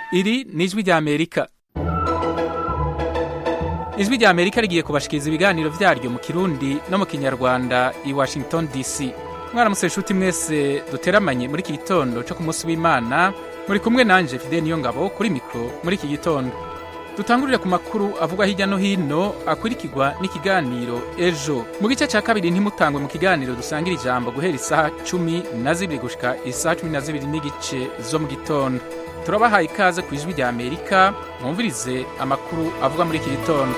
iri ni ijwi rya amerika ijwi rya amerika rigiye kubashikiriza ibiganiro vyaryo mu kirundi no mu kinyarwanda i washington dc mwaramutse inshuti mwese duteramanye muri iki gitondo cyo ku munsi w'imana muri kumwe nanje fide niyo ngabo kuri mikro muri iki gitondo dutangurire ku makuru avugwa hirya no hino akurikirwa n'ikiganiro ejo mu gice cya kabiri ntimutangwe mu kiganiro dusangira ijambo guhera isaha cumi na zibiri gushika isaha cumi na zibiri n'igice zo mu gitondo turabahaye ikaze ku ijwi rya amerika mwumvirize amakuru avugwa muri iki gitondo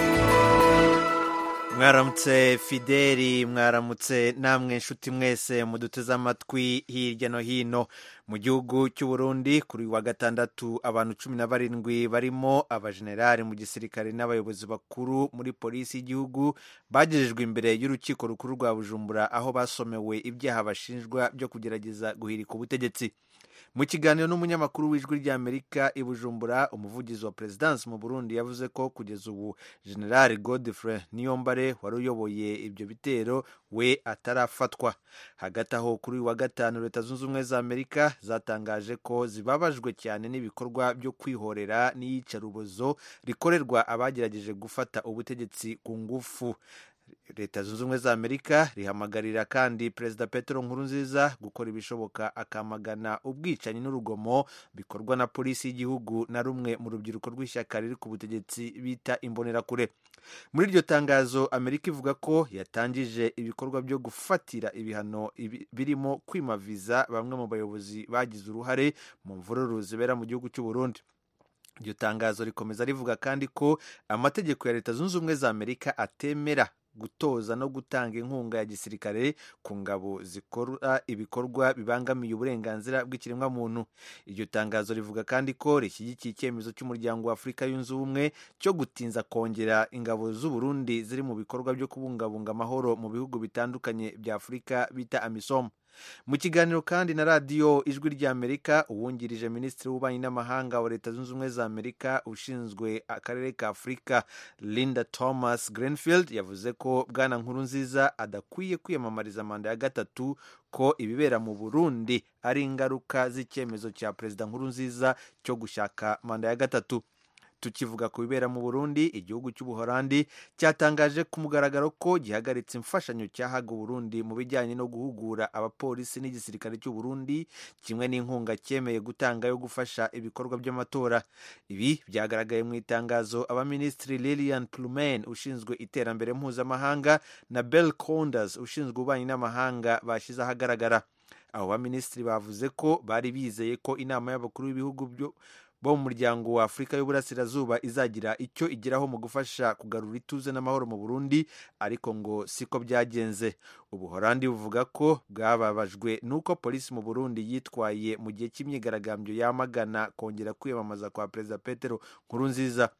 mwaramutse fideli mwaramutse namwe nshuti mwese muduteze amatwi hirya no hino mu gihugu cy'u Burundi kuri wa gatandatu abantu cumi na barindwi barimo abajenerali mu gisirikare n'abayobozi bakuru muri polisi y'igihugu bagejejwe imbere y'urukiko rukuru rwa bujumbura aho basomewe ibyaha bashinjwa byo kugerageza guhirika ubutegetsi mu kiganiro n'umunyamakuru w'ijwi ry'amerika i bujumbura umuvugizi wa perezidansi mu burundi yavuze ko kugeza ubu general godfrey niyombare wari uyoboye ibyo bitero we atarafatwa hagati aho kuri uyu wa gatanu leta zunze ubumwe za amerika zatangaje ko zibabajwe cyane n'ibikorwa byo kwihorera n'iyicarubozo rikorerwa abagerageje gufata ubutegetsi ku ngufu leta zunze ubumwe za amerika rihamagarira kandi perezida petero nkurunziza gukora ibishoboka akamagana ubwicanyi n'urugomo bikorwa na polisi y'igihugu na rumwe mu rubyiruko rw'ishyaka riri ku butegetsi bita imbonerakure muri iryo tangazo amerika ivuga ko yatangije ibikorwa byo gufatira ibihano birimo kwimaviza bamwe mu bayobozi bagize uruhare mu mvururu zibera mu gihugu cy'u Burundi iryo tangazo rikomeza rivuga kandi ko amategeko ya leta zunze ubumwe za amerika atemera gutoza no gutanga inkunga ya gisirikare ku ngabo zikora ibikorwa bibangamiye uburenganzira bw'ikiremwamuntu iryo tangazo rivuga kandi ko rishyigikiye icyemezo cy'umuryango wa afurika yunze ubumwe cyo gutinza kongera ingabo z'u Burundi ziri mu bikorwa byo kubungabunga amahoro mu bihugu bitandukanye bya afurika bita amisom mu kiganiro kandi na radiyo ijwi ry'amerika uwungirije minisitiri w'ububanyi n'amahanga wa leta zunze ubumwe za amerika ushinzwe akarere ka afurika linda thomas greenfield yavuze ko bwana nkuru nziza adakwiye kwiyamamariza manda ya gatatu ko ibibera mu burundi ari ingaruka z'icyemezo cya perezida nkuru nziza cyo gushaka manda ya gatatu tukivuga ku bibera mu burundi igihugu cy'ubuholandi cyatangaje ku mugaragaro ko gihagaritse imfashanyo cyahaga uburundi mu bijyanye no guhugura abapolisi n'igisirikare cy'uburundi kimwe n'inkunga cyemeye gutanga yo gufasha ibikorwa by'amatora ibi byagaragaye mu itangazo abaminisitiri lilian plumen ushinzwe iterambere mpuzamahanga na bell conders ushinzwe ububanyi n'amahanga bashyize ahagaragara abo baminisitiri bavuze ko bari bizeye ko inama y'abakuru b'ibihugu byo bo mu muryango wa afurika y'uburasirazuba izagira icyo igeraho mu gufasha kugarura ituze n'amahoro mu burundi ariko ngo siko byagenze ubuhorandi buvuga ko bwababajwe n'uko polisi mu burundi yitwaye mu gihe cy'imyigaragambyo yamagana kongera kwiyamamaza kwa perezida petero nkurunziza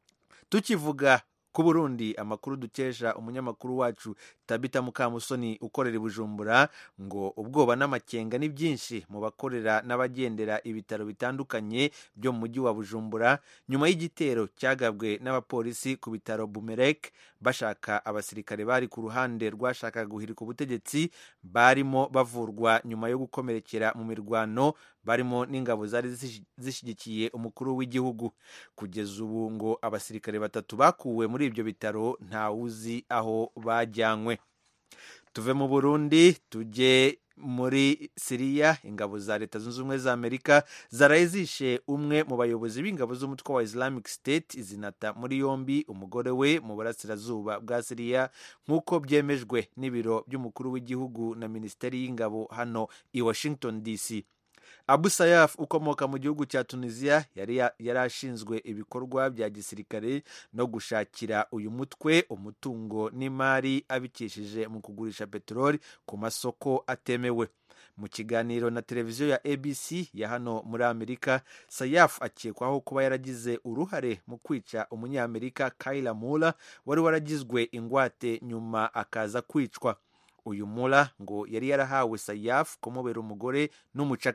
tukivuga ku burundi amakuru dukesha umunyamakuru wacu tabita mukamusoni ukorera i bujumbura ngo ubwoba n'amakenga ni byinshi mu bakorera n'abagendera ibitaro bitandukanye byo mu mujyi wa bujumbura nyuma y'igitero cyagabwe n'abapolisi ku bitaro bumerek bashaka abasirikare bari ku ruhande rwashakaga guhirika ubutegetsi barimo bavurwa nyuma yo gukomerekera mu mirwano barimo n'ingabo zari zishyigikiye umukuru w'igihugu kugeza ubu ngo abasirikare batatu bakuwe muri ibyo bitaro ntawuzi aho bajyanywe tuve mu burundi tujye muri siriya ingabo za leta zunze ubumwe za amerika zaraye zishe umwe mu bayobozi b'ingabo z'umutwe wa islamic state zinata muri yombi umugore we mu burasirazuba bwa siriya nk'uko byemejwe n'ibiro by'umukuru w'igihugu na minisiteri y'ingabo hano i washington dc abu sayaf ukomoka mu gihugu cya tunisiya yari ashinzwe ibikorwa bya gisirikare no gushakira uyu mutwe umutungo n'imari abikishije mu kugurisha peteroli ku masoko atemewe mu kiganiro na televiziyo ya abc ya hano muri amerika sayaf akekwaho kuba yaragize uruhare mu kwica umunyamerika kayila mura wari waragizwe ingwate nyuma akaza kwicwa uyu mura ngo yari yarahawe sayafu kumubera umugore n'umucakara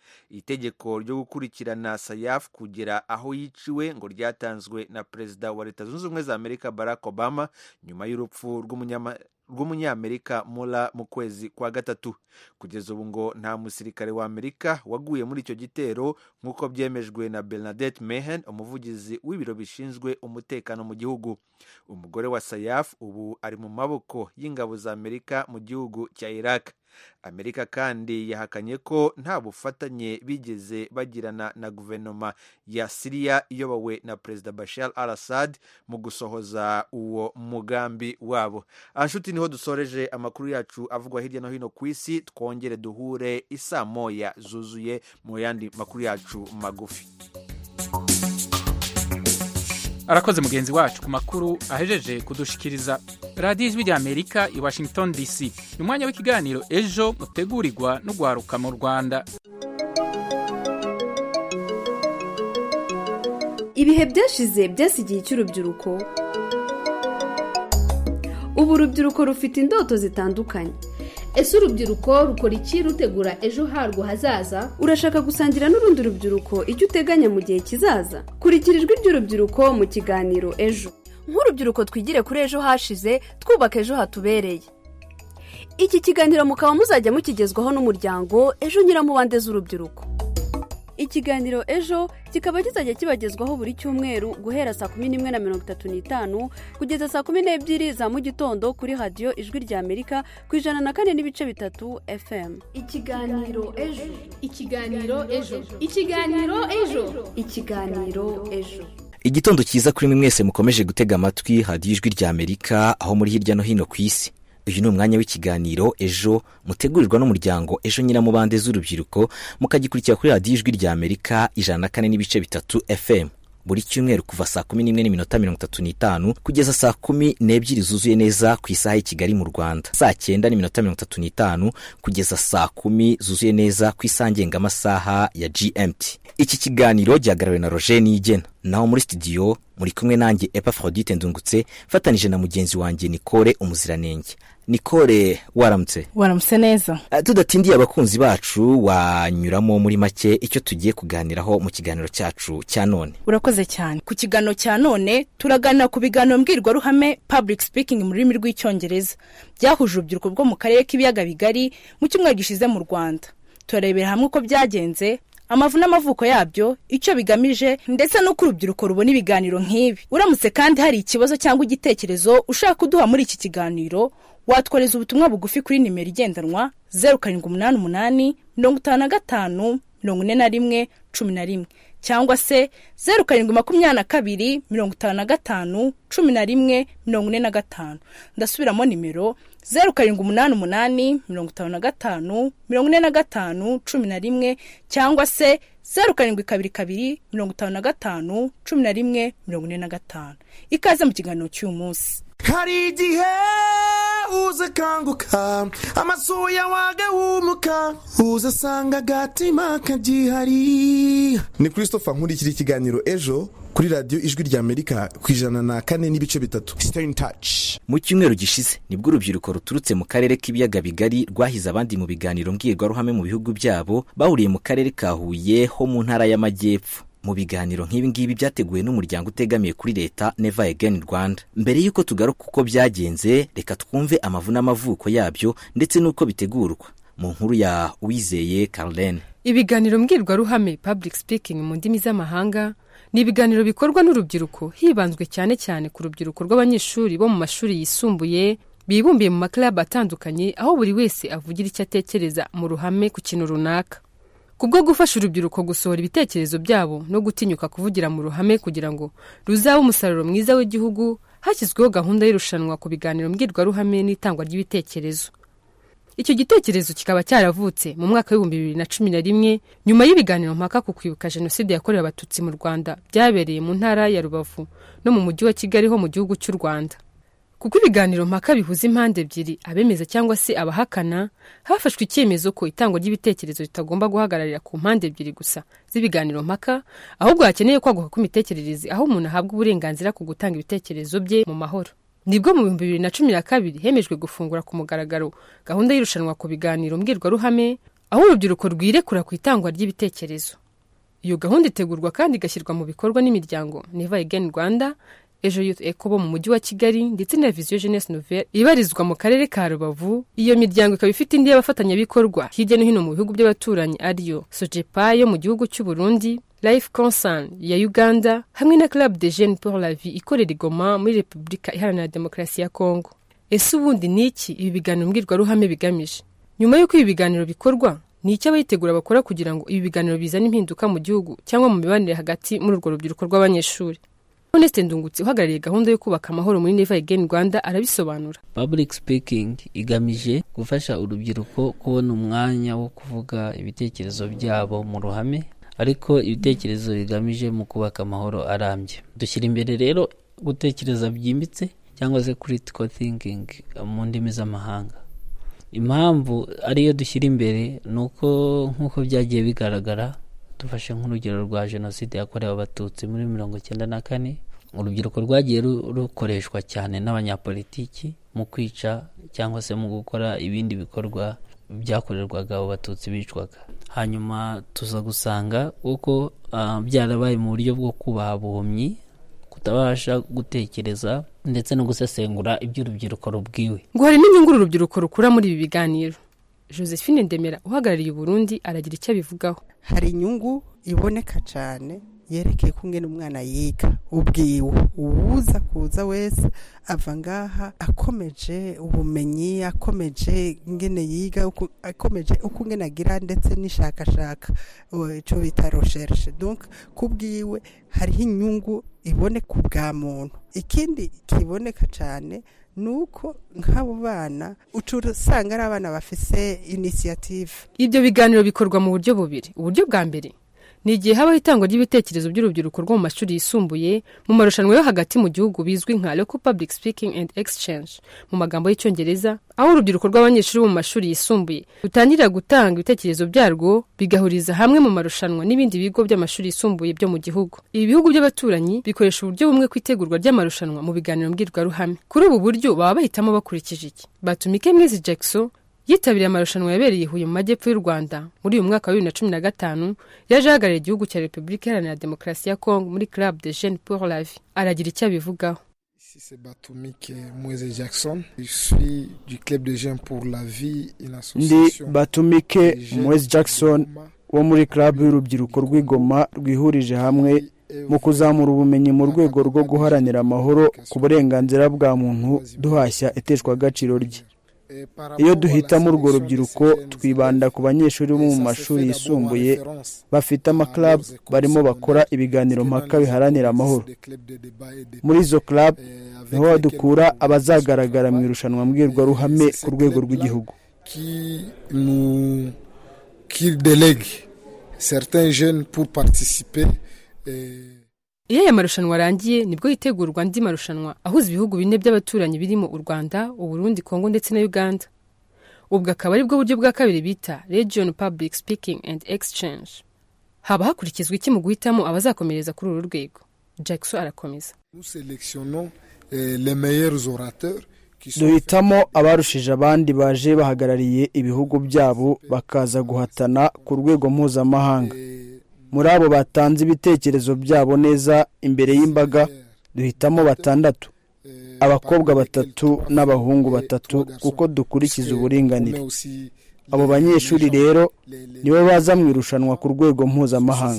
itegeko ryo gukurikirana sayaf kugera aho yiciwe ngo ryatanzwe na perezida wa leta zunze ubumwe za amerika barack obama nyuma y'urupfu rw'umunyama rw'umunyamerika mura mu kwezi kwa gatatu kugeza ubu ngo nta musirikare wa amerika waguye muri icyo gitero nk'uko byemejwe na bernadette mehen umuvugizi w'ibiro bishinzwe umutekano mu gihugu umugore wa sayaf ubu ari mu maboko y'ingabo za amerika mu gihugu cya iraq amerika kandi yahakanye ko nta bufatanye bigeze bagirana na guverinoma ya siriya iyobowe na perezida bashar al assad mu gusohoza uwo mugambi wabo anshuti niho dusoreje amakuru yacu avugwa hirya no hino ku isi twongere duhure isaa moya zuzuye mu yandi makuru yacu magufi arakoze mugenzi wacu ku makuru ahejeje kudushikiriza radiyo ijwi rya amerika i washington dc ni umwanya w'ikiganiro ejo mutegurirwa n'ugwaruka mu rwanda ibihe byashize byasigiye cy'urubyiruko ubu urubyiruko rufite indoto zitandukanye ese urubyiruko rukora iki rutegura ejo harwo hazaza urashaka gusangira n'urundi rubyiruko icyo uteganya mu gihe kizaza kurikira ijwi ry'urubyiruko mu kiganiro ejo nk'urubyiruko twigire kuri ejo hashize twubaka ejo hatubereye iki kiganiro mukaba muzajya mukigezwaho n'umuryango ejo nyiramubande z'urubyiruko ikiganiro ejo kikaba kizajya kibagezwaho buri cyumweru guhera saa kumi n'imwe na mirongo itatu n'itanu kugeza saa kumi n'ebyiri za mu gitondo kuri radiyo ijwi rya amerika ku ijana na kane n'ibice bitatu fm ikiganiro ejo ikiganiro ejo ikiganiro ejo ikiganiro ejo igitondo cyiza kuri mwe mwese mukomeje gutega amatwi radiyo ijwi rya amerika aho muri hirya no hino ku isi uyu ni umwanya w'ikiganiro ejo mutegurirwa n'umuryango ejo nyiramubande z'urubyiruko mukagikurikira kuri radiyo ijwi rya amerika ijana na kane n'ibice bitatu fm buri cyumweru kuva saa kumi n'imwe n'iminota mirongo itatu n'itanu kugeza saa kumi n'ebyiri zuzuye neza ku isaha y'i kigali mu rwanda saa cyenda n'iminota mirongo itatu n'itanu kugeza saa kumi zuzuye neza ku isaha ngengamasaha ya gmt iki kiganiro gihagarariwe na roger nigena naho muri studio muri kumwe nanjye epafrodite ndungutse mfatanije na mugenzi wanjye nikore umuziranenge nikore waramutse waramutse neza Uh, tudatindiye abakunzi bacu wanyuramo muri make icyo tugiye kuganiraho mu kiganiro cyacu cya none urakoze cyane ku kiganiro cya none turaganira ku biganiro mbwirwaruhame public speaking mu rurimi rw'icyongereza byahuje urubyiruko rwo mu karere k'ibiyaga bigari mu cyumweru gishize mu rwanda turarebera hamwe uko byagenze amavu n'amavuko yabyo icyo bigamije ndetse n'uko urubyiruko rubona ibiganiro nk'ibi uramutse kandi hari ikibazo cyangwa igitekerezo ushaka kuduha muri iki kiganiro watwohereza ubutumwa bugufi kuri nimero igendanwa zeru karindwi umunani umunani mirongo itanu na gatanu mirongo ine na rimwe cumi na rimwe cyangwa se zeru karindwi makumyabiri na kabiri mirongo itanu na gatanu cumi na rimwe mirongo ine na gatanu ndasubiramo nimero zeru karindwi umunani umunani mirongo itanu na gatanu mirongo ine na gatanu cumi na rimwe cyangwa se zeru karindwi kabiri kabiri mirongo itanu na gatanu cumi na rimwe mirongo ine na gatanu ikaze mu kiganiro cy'uyu munsi hari igihe uza akanguka amasuya wagahumuka uza asanga agatima kagihari ni christopher nkurikira ikiganiro ejo kuri radiyo ijwi rya amerika ku ijana na kane n'ibice bitatu stay in touch mu cyumweru gishize nibwo urubyiruko ruturutse mu karere k'ibiyaga bigari rwahize abandi mu biganiro mbwirwaruhame mu bihugu byabo bahuriye mu karere ka huye ho mu ntara y'amajyepfo mu biganiro nk'ibi ngibi byateguwe n'umuryango utegamiye kuri leta neva egeni rwanda mbere y'uko tugaruka uko byagenze reka twumve amavu n'amavuko yabyo ndetse n'uko bitegurwa mu nkuru ya uwizeye carlene ibiganiro mbwirwaruhame public speaking mu ndimi z'amahanga ni ibiganiro bikorwa n'urubyiruko hibanzwe cyane cyane ku rubyiruko rw'abanyeshuri bo mu mashuri yisumbuye bibumbiye mu maklabu atandukanye aho buri wese avugira icyo atekereza mu ruhame ku kintu runaka kubwo gufasha urubyiruko gusohora ibitekerezo byabo no gutinyuka kuvugira mu ruhame kugira ngo ruzabe umusaruro mwiza w'igihugu hashyizweho gahunda y'irushanwa ku biganiro mbwirwaruhame n'itangwa ry'ibitekerezo icyo gitekerezo kikaba cyaravutse mu mwaka w'ibihumbi bibiri na cumi na rimwe nyuma y'ibiganiro mpaka ku kwibuka jenoside yakorewe abatutsi mu rwanda byabereye mu ntara ya rubavu no mu mujyi wa kigali ho mu gihugu cy'u rwanda kuko ibiganiro mpaka bihuza impande ebyiri abemeza cyangwa se abahakana hafashwe icyemezo ko itangwa ry'ibitekerezo ritagomba guhagararira ku mpande ebyiri gusa z'ibiganiro mpaka ahubwo hakeneye kwaguka kw'imitekerereze aho umuntu ahabwa uburenganzira ku gutanga ibitekerezo bye mu mahoro nibwo mu bihumbi bibiri na cumi na kabiri hemejwe gufungura ku mugaragaro gahunda y'irushanwa ku biganiro mbwirwaruhame aho urubyiruko rwirekura ku itangwa ry'ibitekerezo iyo gahunda itegurwa kandi igashyirwa mu bikorwa n'imiryango neva egeni rwanda ejo youth eco bo mu mujyi wa kigali ndetse na viziyo jeunesse nouvelle ibarizwa mu karere ka rubavu iyo miryango ikaba ifite indi y'abafatanyabikorwa hirya no hino mu bihugu by'abaturanyi ariyo sojepa yo mu gihugu cy'u burundi life concern ya uganda hamwe na club de jeunes pour la vie ikorera igoma muri repubulika iharanira demokarasi ya kongo ese ubundi ni iki ibi biganiro mbwirwaruhame bigamije nyuma y'uko ibi biganiro bikorwa ni icyo abayitegura bakora kugira ngo ibi biganiro bizane impinduka mu gihugu cyangwa mu mibanire hagati muri urwo rubyiruko rw'abanyeshuri honeste ndungutse uhagarariye gahunda yo kubaka amahoro muri neva again rwanda arabisobanura public speaking igamije gufasha urubyiruko kubona umwanya wo kuvuga ibitekerezo byabo mu ruhame ariko ibitekerezo bigamije mu kubaka amahoro arambye dushyira imbere rero gutekereza byimbitse cyangwa se critical thinking mu ndimi z'amahanga impamvu ariyo dushyira imbere ni uko nk'uko byagiye bigaragara dufashe nk'urugero rwa jenoside yakorewe abatutsi muri mirongo icyenda na kane urubyiruko rwagiye rukoreshwa cyane n'abanyapolitiki mu kwica cyangwa se mu gukora ibindi bikorwa byakorerwaga abo batutsi bicwaga hanyuma tuza gusanga uko byarabaye mu buryo bwo kubaha buhumyi kutabasha gutekereza ndetse no gusesengura iby'urubyiruko rubwiwe ngo hari n'inyungu uru rubyiruko rukura muri ibi biganiro josephine ndemera uhagarariye uburundi aragira icyo abivugaho hari inyungu iboneka cyane yerekeye ko umwe umwana yiga ubwiwe uwuza kuza wese ava ngaha akomeje ubumenyi akomeje ingene yiga akomeje uko ingene agira ndetse n'ishakashaka icyo bita recherche donc kubwiwe hariho inyungu iboneka ubwa muntu ikindi kiboneka cyane ni uko nk'abo bana uca usanga ari abana bafise inisiyative ibyo biganiro bikorwa mu buryo bubiri uburyo bwa mbere ni igihe habaho itangwa ry'ibitekerezo by'urubyiruko rwo mu mashuri yisumbuye mu marushanwa yo hagati mu gihugu bizwi nka local public speaking and exchange mu magambo y'icyongereza aho urubyiruko rw'abanyeshuri bo mu mashuri yisumbuye rutangira gutanga ibitekerezo byarwo bigahuriza hamwe mu marushanwa n'ibindi bigo by'amashuri yisumbuye byo mu gihugu ibi bihugu by'abaturanyi bikoresha uburyo bumwe ku itegurwa ry'amarushanwa mu biganiro mbwirwaruhame kuri ubu buryo baba bahitamo bakurikije iki batumike mwizi jackson yitabiriye amarushanwa yabereye i huye mu majyepfo y'u rwanda muri uyu mwaka wa bibiri na cumi na gatanu yaje ahagarariye igihugu cya repubulika iharanira demokarasi ya kongo muri club de jeunes pour la vie aragira icyo abivugaho c'est Batumike Moise Jackson. Je suis du club de jeunes pour la vie, une association. Ndi Batumike Moise Jackson wo muri club y'urubyiruko rw'igoma rwihurije hamwe mu kuzamura ubumenyi mu rwego rwo guharanira amahoro ku burenganzira bwa muntu duhashya iteshwagaciro rye iyo duhitamo urwo rubyiruko twibanda ku banyeshuri bo mu mashuri yisumbuye bafite amakarabu barimo bakora ibiganiro mpaka biharanira amahoro muri izo karabu niho dukura abazagaragara mu irushanwa mbwirwaruhame ku rwego rw'igihugu iyo aya marushanwa arangiye nibwo hitegurwa andi marushanwa ahuza ibihugu bine by'abaturanyi birimo u rwanda uburundi kongo ndetse na uganda ubwo akaba ari bwo buryo bwa kabiri bita region public speaking and exchange haba hakurikizwa iki mu guhitamo abazakomereza kuri uru rwego jackson arakomeza duhitamo abarushije abandi baje bahagarariye ibihugu byabo bakaza guhatana ku rwego mpuzamahanga muri abo batanze ibitekerezo byabo neza imbere y'imbaga duhitamo batandatu abakobwa batatu n'abahungu batatu kuko dukurikiza uburinganire abo banyeshuri rero nibo baza mu irushanwa ku rwego mpuzamahanga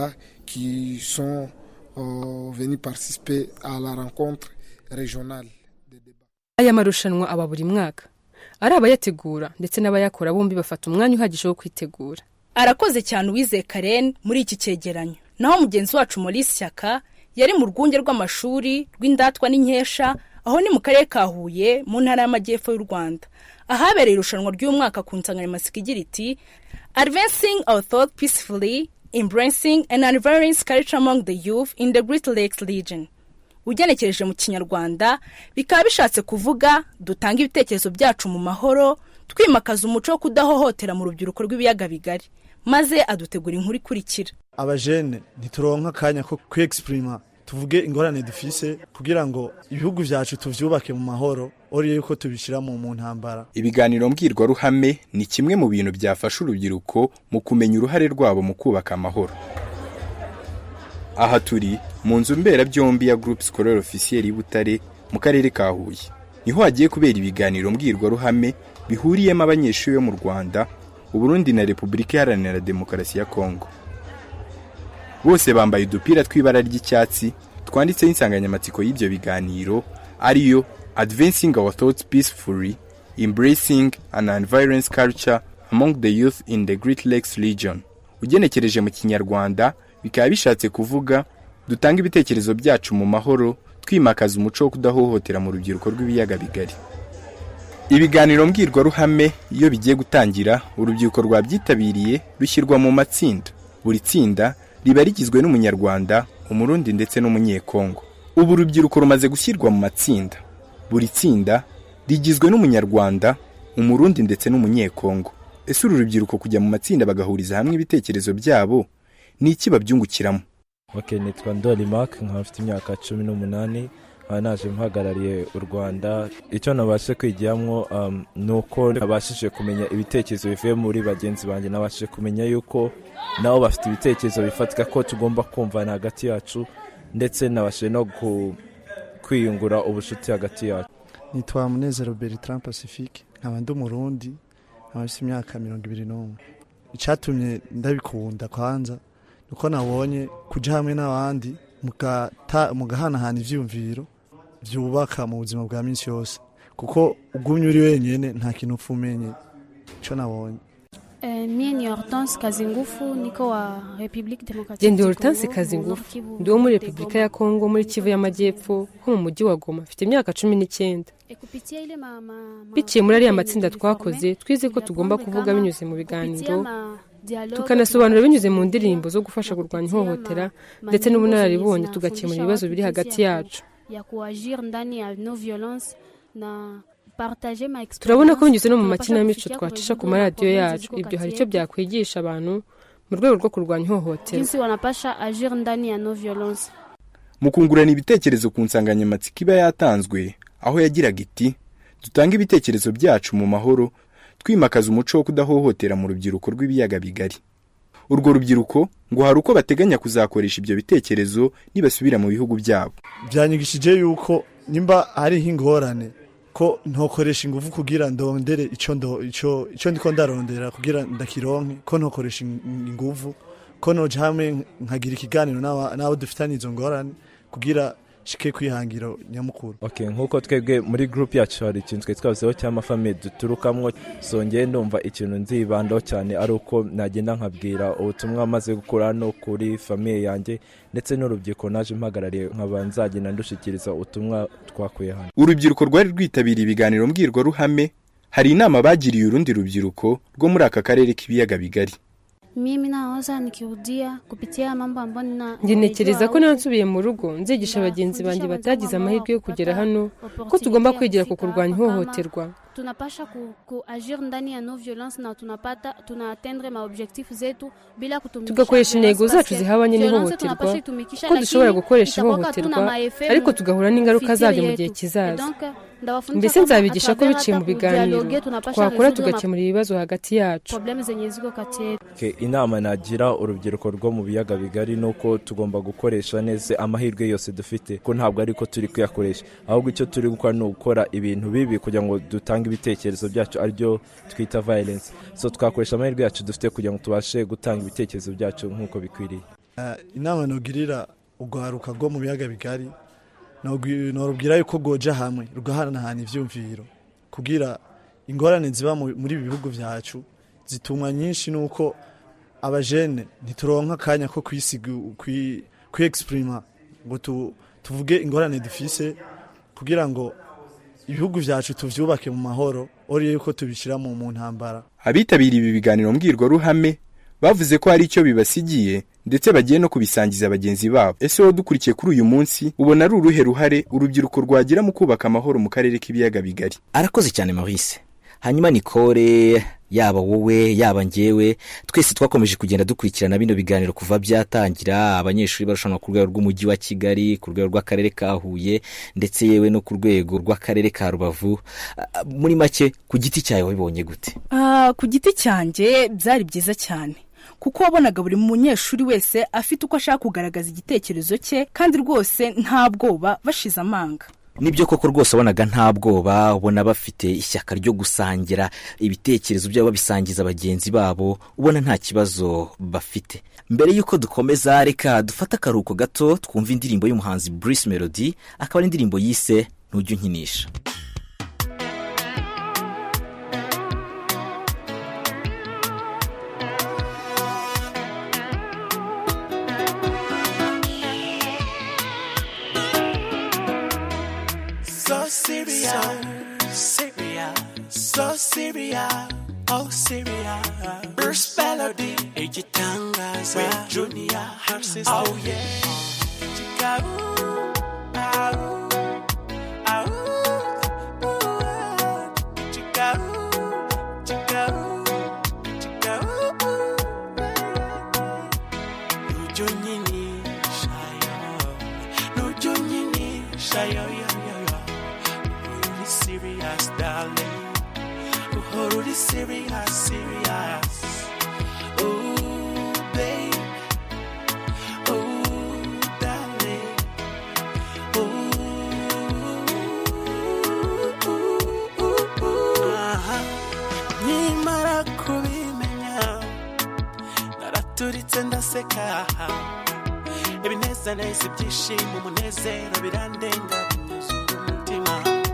aya marushanwa aba buri mwaka ari abayategura ndetse n'abayakora bombi bafata umwanya uhagije wo kwitegura arakoze cyane uwizeye karen muri iki cyegeranyo naho mugenzi wacu muri shyaka yari mu rwunge rw'amashuri rw'indatwa n'inkesha aho ni mu karere ka huye mu ntara y'amajyepfo y'u rwanda ahabereye irushanwa ry'umwaka ku nsanganyamatsiko igira iti advancing our thought peacefully embracing and unveiling culture among the youth in the great lakes region ugenekereje mu kinyarwanda bikaba bishatse kuvuga dutanga ibitekerezo byacu mu mahoro twimakaza umuco wo kudahohotera mu rubyiruko rw'ibiyaga bigari maze adutegura inkuru ikurikira abajene ntituronka akanya ko kwegisiprima tuvuge ingorane dufise kugira ngo ibihugu vyacu tuvyubake mu mahoro oriye yuko tubishira mu mu ntambara ibiganiro mbwirwaruhame ni kimwe mu bintu byafasha urubyiruko mu kumenya uruhare rwabo mu kubaka amahoro aha turi mu nzu mberabyombi ya groupe scolaire officiel y'Ibutare mu karere ka Huye niho hagiye kubera ibiganiro mbwirwaruhame bihuriyemo abanyeshuri bo mu Rwanda Uburundi na Repubulika Iharanira Demokarasi ya Kongo bose bambaye udupira tw'ibara ry'icyatsi twanditseho insanganyamatsiko y'ibyo biganiro ariyo Advancing Our Thoughts Peacefully Embracing an Nonviolence Culture Among the Youth in the Great Lakes Region ugenekereje mu kinyarwanda bikaba bishatse kuvuga dutanga ibitekerezo byacu mu mahoro twimakaza umuco wo kudahohotera mu rubyiruko rw'ibiyaga bigari ibiganiro mbwirwaruhame iyo bigiye gutangira urubyiruko rwabyitabiriye rushyirwa mu matsinda buri tsinda riba rigizwe n'umunyarwanda umurundi ndetse n'umunyekongo ubu urubyiruko rumaze gushyirwa mu matsinda buri tsinda rigizwe n'umunyarwanda umurundi ndetse n'umunyekongo ese uru rubyiruko kujya mu matsinda bagahuriza hamwe ibitekerezo byabo ni iki babyungukiramo ok nitwa ndori mark nkaba mfite imyaka cumi n'umunani nkaba naje mpagarariye u rwanda icyo nabashe kwigiramo um, ni uko nabashije kumenya ibitekerezo bivuye muri bagenzi banjye nabashije kumenya yuko nabo bafite ibitekerezo bifatika ko tugomba kumvana hagati yacu ndetse nabashije no kwiyungura ubucuti hagati yacu nitwa munezero bertrand pacifique nkaba ndi umurundi nkaba mfite imyaka mirongo ibiri n'umwe icyatumye ndabikunda kwanza uko nabonye kujya hamwe n'abandi mugahanahana ibyiyumviro byubaka mu buzima bwa minsi yose kuko ugumye uri wenyine nta kintu upfa umenye icyo nabonye mie ni hortense kazi ngufu niko wa republique démocratique Jye ndi Hortense Kazingufu ndi wo muri Repubulika ya Kongo muri Kivu y'Amajyepfo ho mu mujyi wa Goma mfite imyaka cumi n'icyenda biciye muri ariya matsinda twakoze twize ko tugomba kuvuga binyuze mu biganiro tukanasobanura binyuze mu ndirimbo zo gufasha kurwanya ihohotera ndetse n'ubunararibonye tugakemura ibibazo biri hagati yacu ya kuagir ndani ya no violence na turabona ko binyuze no mu makinamico twacisha ku maradiyo yacu ibyo hari icyo byakwigisha abantu mu rwego rwo kurwanya ihohotera jinsi wanapasha agir ndani ya no violence mu kungurana ibitekerezo ku nsanganyamatsiko iba yatanzwe aho yagiraga iti dutange ibitekerezo byacu mu mahoro twimakaza umuco wo kudahohotera mu rubyiruko rw'ibiyaga bigari urwo rubyiruko ngo hari uko bateganya kuzakoresha ibyo bitekerezo nibasubira mu bihugu byabo byanyigishije yuko nimba hariho ingorane ko ntokoresha ingufu kugira ndondere icyo ndo icyo icyo ndiko ndarondera kugira ndakironke ko ntokoresha ingufu ko noja hamwe nkagira ikiganiro n'abo dufitanye izo ngorane kugira shike kwihangira nyamukuru okay nkuko twebwe muri group yacu hari ikintu twe twavuzeho cy'amafamiye duturukamwo songeye ndumva ikintu nzibandaho cyane ari uko nagenda nkabwira ubutumwa maze gukura no kuri famiye yanjye ndetse n'urubyiruko naje mpagarariye nkaba nzagenda ndushikiriza ubutumwa twakuye hano urubyiruko rwari rwitabiriye ibiganiro mbwirwaruhame hari inama bagiriye urundi rubyiruko rwo muri aka karere k'ibiyaga bigari mimi nawaza nikirudia kupitia mambo ambayo nina ngenekereza ko niba nsubiye mu rugo nzigisha bagenzi banjye batagize amahirwe yo kugera hano ko tugomba kwigira ku kurwanya ihohoterwa tunapasha ku, kuagir ndani ya no violence na tunapata tunaatendre maobjectif zetu bila kutumikisha tugakoresha intego zacu zihabanye n'ihohoterwa ko dushobora gukoresha ihohoterwa ariko tugahura n'ingaruka zabyo mu gihe kizaza mbese nzabigisha ko biciye mu biganiro twakora tugakemura ibibazo hagati yacu inama nagira urubyiruko rwo mu biyaga bigari ni uko tugomba gukoresha neza amahirwe yose dufite ko ntabwo ariko turi kuyakoresha ahubwo icyo turi gukora ni ugukora ibintu bibi kugira ngo dutange ibitekerezo byacu aribyo twita violence so twakoresha amahirwe yacu dufite kugira ngo tubashe gutanga ibitekerezo byacu nk'uko bikwiriye inama ntugirira urwaruka rwo mu biyaga bigari norubwira yuko rwoja hamwe rugahanahana ivyumviro kugira ingorane ziba muri ibi bihugu vyacu zitumwa nyinshi nuko abajene ntituronka akanya ko kwisiga kwiexprima ngo tuvuge ingorane dufise kugira ngo ibihugu vyacu tuvyubake mu mahoro oriye yuko tubishira mu ntambara abitabiriye ibi biganiro mbwirwaruhame bavuze ko hari icyo bibasigiye ndetse bagiye no kubisangiza bagenzi babo ese wowe dukurikiye kuri uyu munsi ubona ari uruhe ruhare urubyiruko rwagira mu kubaka amahoro mu karere k'ibiyaga bigari arakoze cyane maurice hanyuma nikore yaba wowe yaba njyewe twese twakomeje kugenda dukurikirana bino biganiro kuva byatangira abanyeshuri barushanwa ku rwego rw'umujyi wa kigali ku rwego rw'akarere ka huye ndetse yewe no ku rwego rw'akarere ka rubavu Ah, muri make ku giti cyawe wabibonye gute Ah, ku giti cyanjye byari byiza cyane kuko wabonaga buri munyeshuri wese afite uko ashaka kugaragaza igitekerezo cye kandi rwose nta bwoba bashize amanga nibyo koko rwose wabonaga nta bwoba ubona bafite ishyaka ryo gusangira ibitekerezo byabo babisangiza bagenzi babo ubona nta kibazo bafite mbere y'uko dukomeza reka dufate akaruhuko gato twumva indirimbo y'umuhanzi Bruce Melody akaba ari indirimbo yise ntujya unkinisha So serious, Syria, so serious, oh Syria. Bruce Melody, igitangaza, with Junior, her sister, oh yeah. Chica, ooh, ah, ooh, ah, ooh, ooh, chica, ooh, chica, ooh, chica, ooh, ooh. Nujo nyini, shayo, nujo nyini, shayo, yo, yo, yo. Really serious, darling. Oh, really serious, serious. Ooh, babe. Ooh, darling. Ooh, ooh, ooh. Aha. Nkimara kubimenya naraturitse ndaseka ibinezaneza ibyishimo umunezero birandenga binyuzura umutima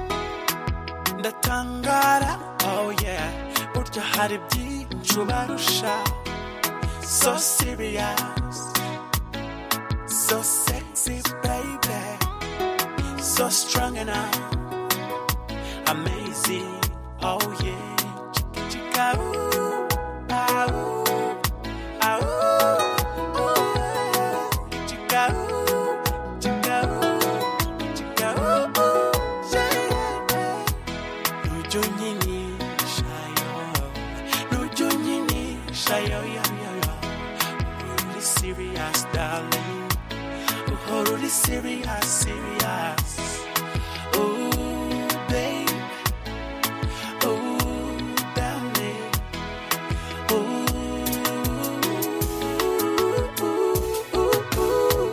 ndatangara oh yeah burya hari byinshi ubarusha so serious so sexy baby so strong enough amazing oh yeah chika chika ooh ah ooh ah ooh ooh chika ooh chika ooh chika ooh ooh yeah nujo nyini shayo nujo nyini shayo yo yo yo really serious darling oh really serious serious oh babe oh darling ooh ooh ooh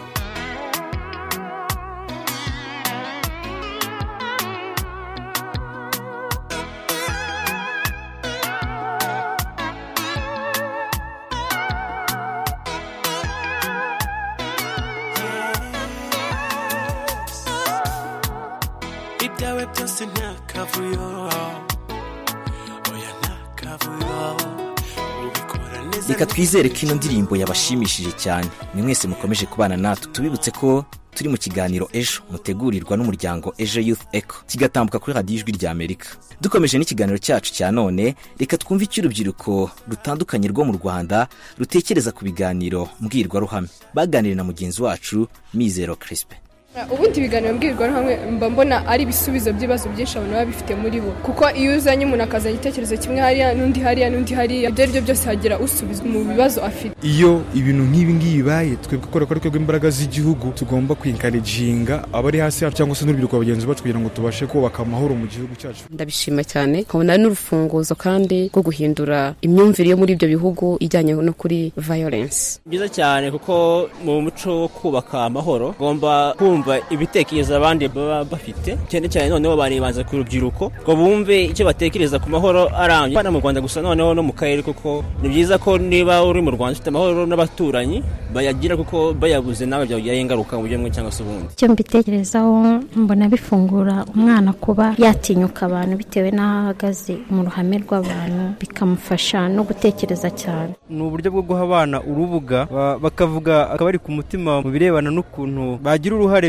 ibyawe byose nta kavuyo oya nta kavuyo ubikora neza reka twizere ko ino ndirimbo yabashimishije cyane ni mwese mukomeje kubana natwe tubibutse ko turi mu kiganiro ejo mutegurirwa n'umuryango ejo youth eco kigatambuka kuri radiyo ijwi rya amerika dukomeje n'ikiganiro cyacu cya none reka twumve icyo urubyiruko rutandukanye rwo mu rwanda rutekereza ku biganiro mbwirwaruhame baganiriye na mugenzi wacu mizero crispe ubundi ibiganiro mbwirwaruhame mba mbona ari ibisubizo by'ibibazo byinshi abantu baba bifite muri bo kuko iyo uzanye umuntu akazana igitekerezo kimwe hariya n'undi hariya n'undi hariya ibyo ari byo byose hagira usubizwa mu bibazo afite iyo ibintu nk'ibi ngibi bibaye twebwe kubera ko ari twebwe imbaraga z'igihugu tugomba kwinkarijinga abari hasi yacu cyangwa se n'urubyiruko bagenzi bacu kugira ngo tubashe kubaka amahoro mu gihugu cyacu ndabishima cyane nkabona ari n'urufunguzo kandi rwo guhindura imyumvire yo muri ibyo bihugu ijyanye no kuri violence byiza cyane kuko mu muco wo kubaka amahoro ugomba kumva ibitekerezo abandi baba bafite cyane cyane noneho banibanza ku rubyiruko ngo bumve icyo batekereza ku mahoro arambye hano mu rwanda gusa noneho no mu karere kuko ni byiza ko niba uri mu rwanda ufite amahoro n'abaturanyi bayagira kuko bayabuze nawe byagiraho ingaruka mu buryo bumwe cyangwa se ubundi icyo mbitekerezaho mbona bifungura umwana kuba yatinyuka abantu bitewe n'aho ahagaze mu ruhame rw'abantu bikamufasha no gutekereza cyane ni uburyo bwo guha abana urubuga ba- bakavuga akabari ku mutima mu birebana n'ukuntu bagira uruhare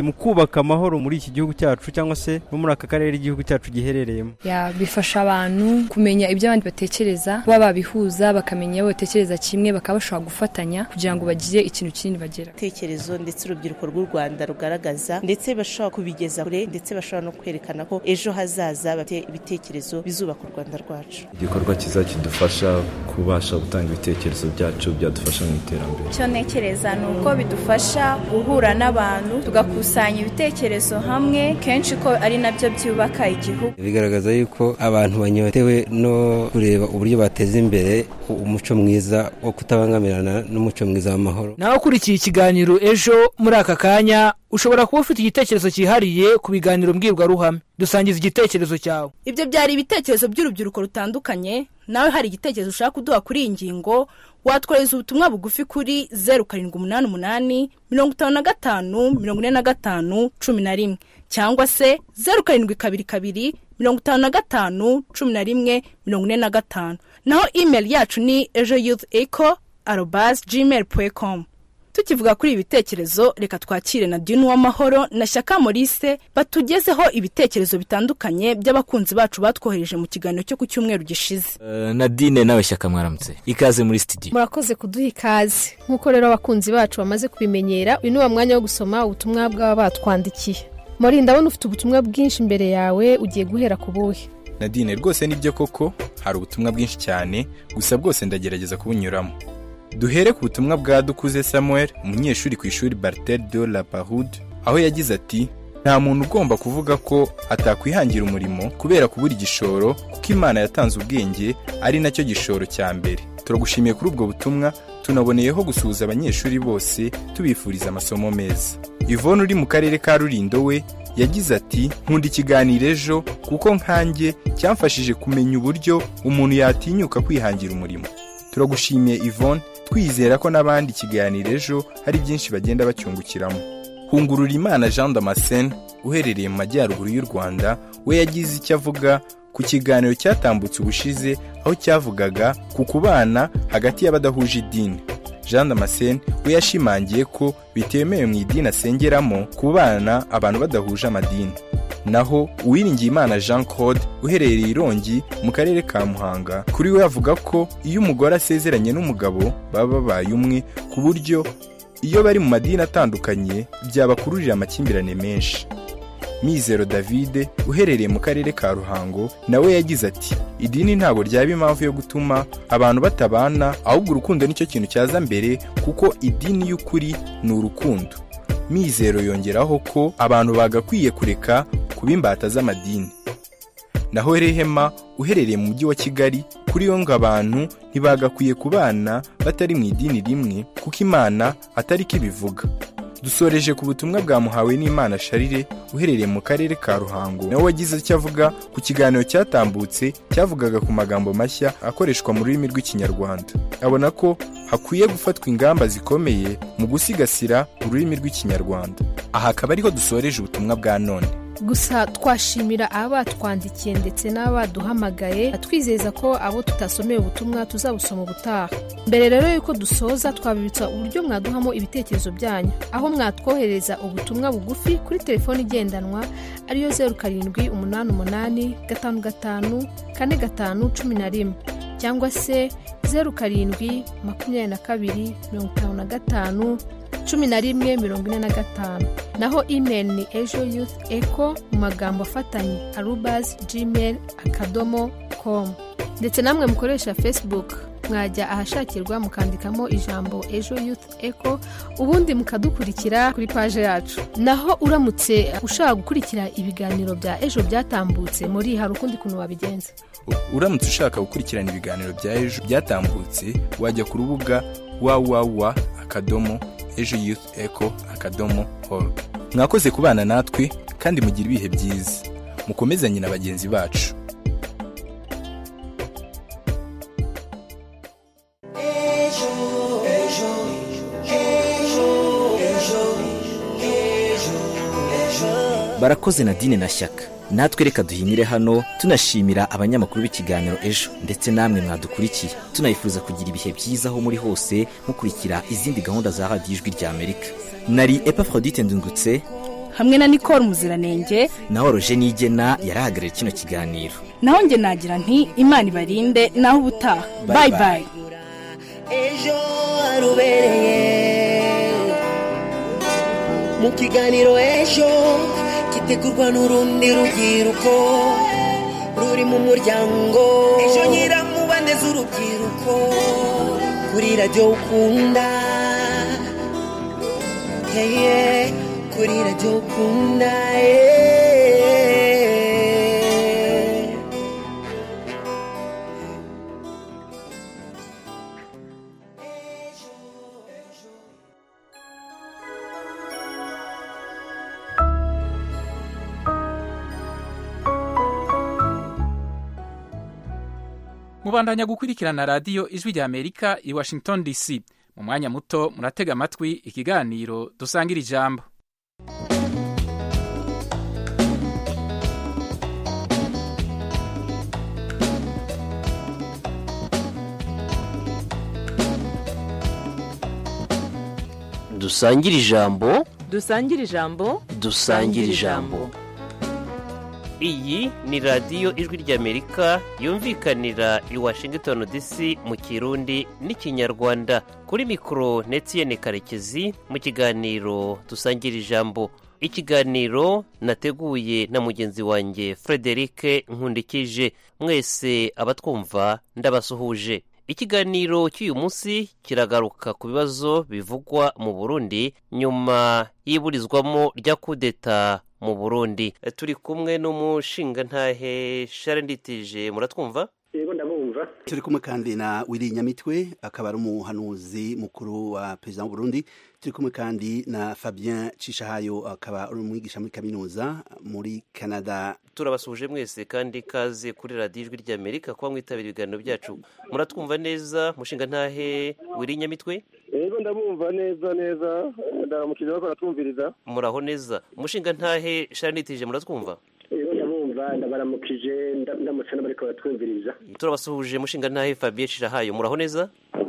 mu kubaka amahoro muri iki gihugu cyacu cyangwa se no muri aka karere igihugu cyacu giherereyemo ya bifasha abantu kumenya ibyo abandi batekereza kuba babihuza bakamenya iyo batekereza kimwe bakaba bashobora gufatanya kugira ngo bagire ikintu kinini bagera ibitekerezo ndetse urubyiruko rw'u rwanda rugaragaza ndetse bashobora kubigeza kure ndetse bashobora no kwerekana ko ejo hazaza bafite ibitekerezo bizubaka u rwanda rwacu igikorwa cyiza kidufasha kubasha gutanga ibitekerezo byacu byadufasha mu iterambere icyo ntekereza ni uko bidufasha guhura n'abantu tugakusanya ibitekerezo hamwe kenshi ko ari nabyo byubaka igihugu bigaragaza yuko abantu banyotewe no kureba uburyo bateza imbere umuco mwiza wo kutabangamirana n'umuco mwiza w'amahoro nawe ukurikiye ikiganiro ejo muri aka kanya ushobora kuba ufite igitekerezo cyihariye ku biganiro mbwirwaruhame dusangiza igitekerezo cyawe ibyo byari ibitekerezo by'urubyiruko rutandukanye nawe hari igitekerezo ushaka kuduha kuri iyi ngingo watwohereza ubutumwa bugufi kuri zeru karindwi umunani umunani mirongo itanu na gatanu mirongo ine na gatanu cumi na rimwe cyangwa se zeru karindwi kabiri kabiri mirongo itanu na gatanu cumi na rimwe mirongo ine na gatanu naho imeri yacu ni ejo yuth eco arobazi gmail komu tukivuga kuri ibi bitekerezo reka twakire na dini w'amahoro na shyaka morise batugezeho ibitekerezo bitandukanye by'abakunzi bacu batwohereje mu kiganiro cyo ku cyumweru gishize nadine nawe shyaka mwaramutse ikaze muri sitidiyo murakoze kuduha ikaze nk'uko rero abakunzi bacu bamaze kubimenyera uyu ni wa mwanya wo gusoma ubutumwa bw'aba batwandikiye muri ndabona ufite ubutumwa bwinshi imbere yawe ugiye guhera ku buhe nadine rwose nibyo koko hari ubutumwa bwinshi cyane gusa bwose ndagerageza kubunyuramo duhere ku butumwa bwa dukuze samuel umunyeshuri ku ishuri bartel de la parude aho yagize ati nta muntu ugomba kuvuga ko atakwihangira umurimo kubera kubura igishoro kuko imana yatanze ubwenge ari nacyo gishoro cya mbere turagushimiye kuri ubwo butumwa tunaboneyeho gusuhuza abanyeshuri bose tubifuriza amasomo meza ivone uri mu karere ka rurindo we yagize ati nkunda ikiganiro ejo kuko nkanjye cyamfashije kumenya uburyo umuntu yatinyuka kwihangira umurimo turagushimiye ivone twizera ko n'abandi ikiganiro ejo hari byinshi bagenda bacyungukiramo hungurura imana jean damascene uherereye mu majyaruguru y'u rwanda we yagize icyo avuga ku kiganiro cyatambutse ubushize aho cyavugaga ku kubana hagati y'abadahuje idini jean damascene we yashimangiye ko bitemewe mu idini asengeramo kubana abantu badahuje amadini naho uwiringiyimana jean claude uherereye irongi mu karere ka muhanga kuri we avuga ko iyo umugore asezeranye n'umugabo baba babaye umwe ku buryo iyo bari mu madini atandukanye byabakururira amakimbirane menshi mizero davide uherereye mu karere ka ruhango nawe yagize ati idini ntabwo ryaba impamvu yo gutuma abantu batabana ahubwo urukundo nicyo kintu cyaza mbere kuko idini y'ukuri ni urukundo mizero yongeraho ko abantu bagakwiye kureka kuba imbata z'amadini naho rehema uherereye mu mujyi wa kigali kuri yo ngo abantu ntibagakwiye kubana batari mu idini rimwe kuko imana atari ko ibivuga dusoreje ku butumwa bwa muhawe n'imana sharire uherereye mu karere ka ruhango nawe wagize icyo avuga ku kiganiro cyatambutse cyavugaga ku magambo mashya akoreshwa mu rurimi rw'ikinyarwanda abona ko hakwiye gufatwa ingamba zikomeye mu gusigasira ururimi rw'ikinyarwanda aha akaba ariho dusoreje ubutumwa bwa none gusa twashimira abatwandikiye ndetse n'abaduhamagaye twizeza ko abo tutasomeye ubutumwa tuzabusoma ubutaha mbere rero y'uko dusoza twabibutsa uburyo mwaduhamo ibitekerezo byanyu aho mwatwohereza ubutumwa bugufi kuri telefoni igendanwa ariyo zeru karindwi umunani umunani gatanu gatanu kane gatanu cumi na rimwe cyangwa se zeru karindwi makumyabiri na kabiri mirongo itanu na gatanu cumi na rimwe mirongo ine na gatanu naho imeri ni ejo yuth eco mu magambo afatanye arubazi gmail akadomo komu ndetse namwe mukoresha facebook mwajya ahashakirwa mukandikamo ijambo ejo youth eco ubundi mukadukurikira kuri paje yacu naho uramutse ushaka gukurikira ibiganiro bya ejo byatambutse muri hari ukundi kuntu wabigenza uramutse ushaka gukurikirana ibiganiro bya ejo byatambutse wajya ku rubuga wawawa akadomo ejo youth eco akadomo org mwakoze kubana natwe kandi mugira ibihe byiza mukomezanye na bagenzi bacu barakoze nadine na shyaka natwe reka duhinire hano tunashimira abanyamakuru b'ikiganiro ejo ndetse namwe mwadukurikiye tunayifuza kugira ibihe byiza aho muri hose mukurikira izindi gahunda za radiyo ijwi rya amerika nari epafrodite ndungutse hamwe na nicole muziranenge naho roje nigena yarahagarariye kino kiganiro naho njye nagira nti imana ibarinde naho ubutaha Bye bayi bye. bayi ejo harubereye mu kiganiro ejo gitegurwa n'urundi rubyiruko ruri mu muryango ejo nyiramubande z'urubyiruko kuri radiyo ukunda yeye kuri radiyo ukunda yeye mubandanya gukurikirana radiyo ijwi rya amerika i washington dc mu mwanya muto muratega amatwi ikiganiro dusangira ijambo dusangire ijambo dusangire ijambo dusangire ijambo iyi ni radiyo ijwi ry'amerika yumvikanira i washington dc mu kirundi n'ikinyarwanda kuri mikoro netiyene karekezi mu kiganiro dusangira ijambo ikiganiro nateguye na mugenzi wanjye frederic nkundikije mwese abatwumva ndabasuhuje ikiganiro cy'uyu munsi kiragaruka ku bibazo bivugwa mu burundi nyuma y'iburizwamo rya kudeta mu burundi turi kumwe n'umushingantahe sharenditije muratwumva yego ndabumva turi kumwe kandi na wiri nyamitwe akaba ari umuhanuzi mukuru wa perezida w'uburundi turi kumwe kandi na fabien cishahayo akaba ari umwigisha muri kaminuza muri canada turabasuhuje mwese kandi kaze kuri radiyo ijwi ry'amerika kuba mwitabira ibiganiro byacu muratwumva neza mushingantahe wiri nyamitwe yego ndabumva neza neza ndaramukije bako baratwumviriza muraho neza umushingantahe sharenditije muratwumva yego ndabumva ndabaramukije nda- ndamutse n'abariko baratwumviriza turabasuhuje mushingantahe fabien cishahayo muraho neza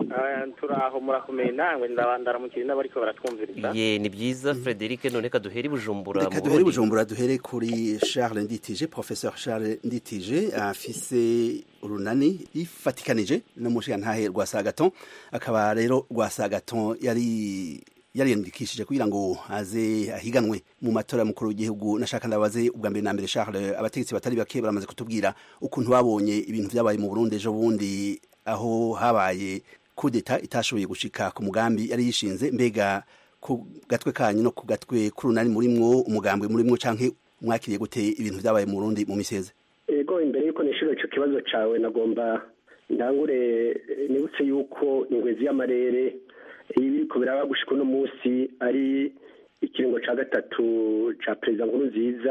turaho murakomeye nawe ndaramukije n'abariko baratwumviriza ye ni byiza frederic none ka duhere i bujumbura reka mu duhere Burundi. bujumbura duhere kuri charles nditije professeur charles nditije afise urunani yifatikanije n'umushingantahe rwa sagaton akaba rero rwa sagaton yari yariyandikishije kugira ngo aze ahiganwe mu matora y'umukuru w'igihugu nashaka ndabaze ubwa mbere na mbere Charles abategetsi batari bake baramaze kutubwira ukuntu babonye ibintu byabaye mu Burundi ejo bundi aho habaye kudeta itashoboye gushika ku mugambi yari yishinze mbega ku gatwe kanyu no ku gatwe k'urunani murimwo umugambwe murimwo canke mwakiriye gute ibintu byabaye mu Burundi mu miseze ego imbere yuko nishura ico kibazo cawe nagomba ndangure eh, nibutse yuko ingwezi y'amarere ibiriko biraba gushika uno munsi ari ikiringo ca gatatu ca perezida nkuru nziza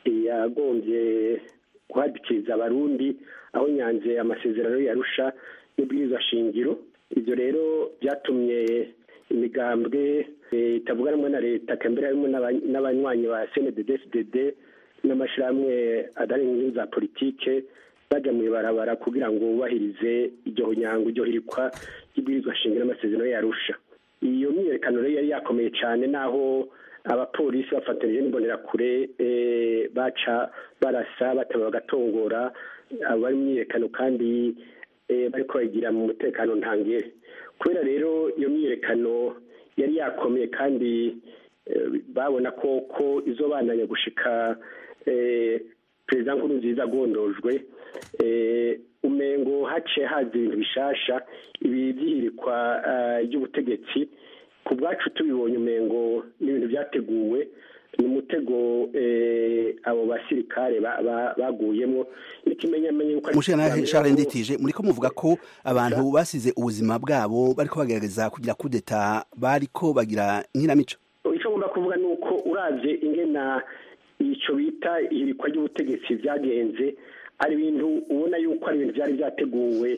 yagombye guhadikiriza abarundi aho nyanze amasezerano yarusha n'ubwirizwa shingiro ivyo rero byatumye imigambwe eh, itavuga rumwe na leta kambere harimo n'aba- n'abanywanyi ba cndd n'amashirahamwe adari inyungu za politike baja mw'ibarabara kugira ngo bubahirize iryo nyango iryo hirikwa ry'ibwirizwa shingiro n'amasezerano yarusha iyo myiyerekano rero yari yakomeye cyane naho abapolisi bafatanije n'imbonerakure eh, baca barasa bataba bagatongora abari mu myiyerekano kandi eh, bariko bayigira mu mutekano ntangere kubera rero iyo myiyerekano yari yakomeye kandi eh, babona ko ko izobandanya gushika eh, perezida nkuru nziza agondojwe eh, umengo haciye haza ibintu bishasha ibi byihirikwa eh, ry'ubutegetsi ku bwacu tubibonye umengo n'ibintu byateguwe ni umutego eh, abo basirikare ba- ba- baguyemo n'ikimenyamenye yuko ari- Mushana Charles Nditije muriko muvuga ko abantu basize ubuzima bwabo bariko bagerageza kugira kudeta bariko bagira nkinamico icyo ngomba kuvuga ni uko uravye ingena ico bita ihirikwa ry'ubutegetsi byagenze ari ibintu ubona yuko ari ibintu byari byateguwe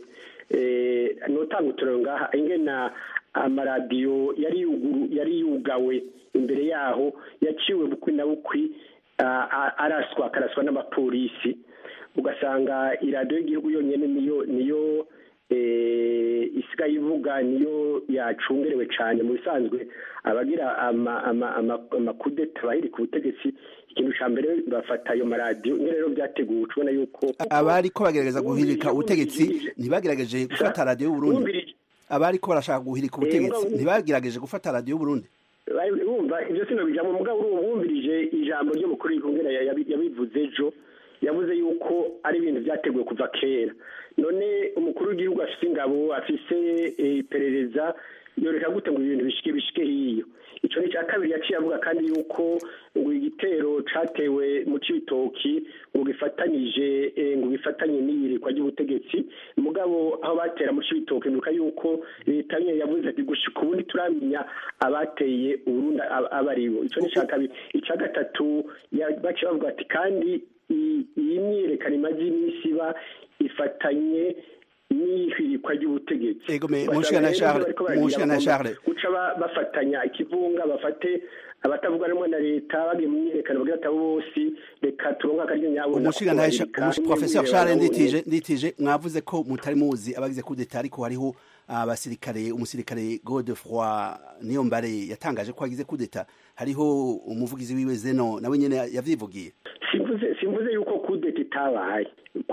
eh, notanga uturero ngaha ingena amaradiyo yari yuguru yari yugawe imbere yaho yaciwe bukwi na bukwi ah, ah, araswa akaraswa n'abapolisi ugasanga iradiyo y'igihugu yonyine niyo niyo eh, isigaye ivuga niyo yacungerewe cyane mu bisanzwe abagira ama- ama- ama- amakudeta bahiri ku butegetsi ikintu cya mbere bafata ayo maradiyo niyo rero byateguwe ubona yuko abari ko bagerageza guhirika ubutegetsi ntibagerageje gufata radiyo y'uburundi abari ko barashaka guhirika ubutegetsi ntibagerageje gufata radiyo y'uburundi bari bumva ibyo sino bijamo mugabo uri wumvirije ijambo ry'umukuru w'igihugu yabi- yabivuze ejo yavuze yuko ari ibintu byateguwe kuva kera none umukuru w'igihugu afise ingabo afise eh, iperereza yoreka gute ngo ibintu bishike bishike hiyo ico ni cya kabiri yaciye avuga kandi yuko ngo igitero catewe mu cibitoki ngo gifatanyije eh, ngo gifatanye n'iyirikwa ry'ubutegetsi mugabo aho batera mu cibitoki nuka yuko leta nyene yavuze ati gushika ubu ntituramenya abateye uburundi ab- abo aribo ico ni ca kabiri ica gatatu ya- baciye bavuga ati kandi i- iyi myiyerekano imaze iminsi iba ifatanye n'ihirikwa ry'ubutegetsi Ego me- Ugasanga Mushikana rero Charles, bariko baragira Mushikana bagomba Charles. guca ba- bafatanya ikivunga bafate abatavuga rumwe na leta bagiye mu myiyerekano bagira ati abo bose reka turonke akaryo nyabo umushinga professeur Charles nditije nditije mwavuze ko mutari muzi abagize kudeta ariko hariho abasirikare umusirikare Godefroy Niyombare yatangaje ko agize kudeta hariho umuvugizi wiwe Zeno nawe nyene yavyivugiye simvuze simvuze yuko kudeta itabaye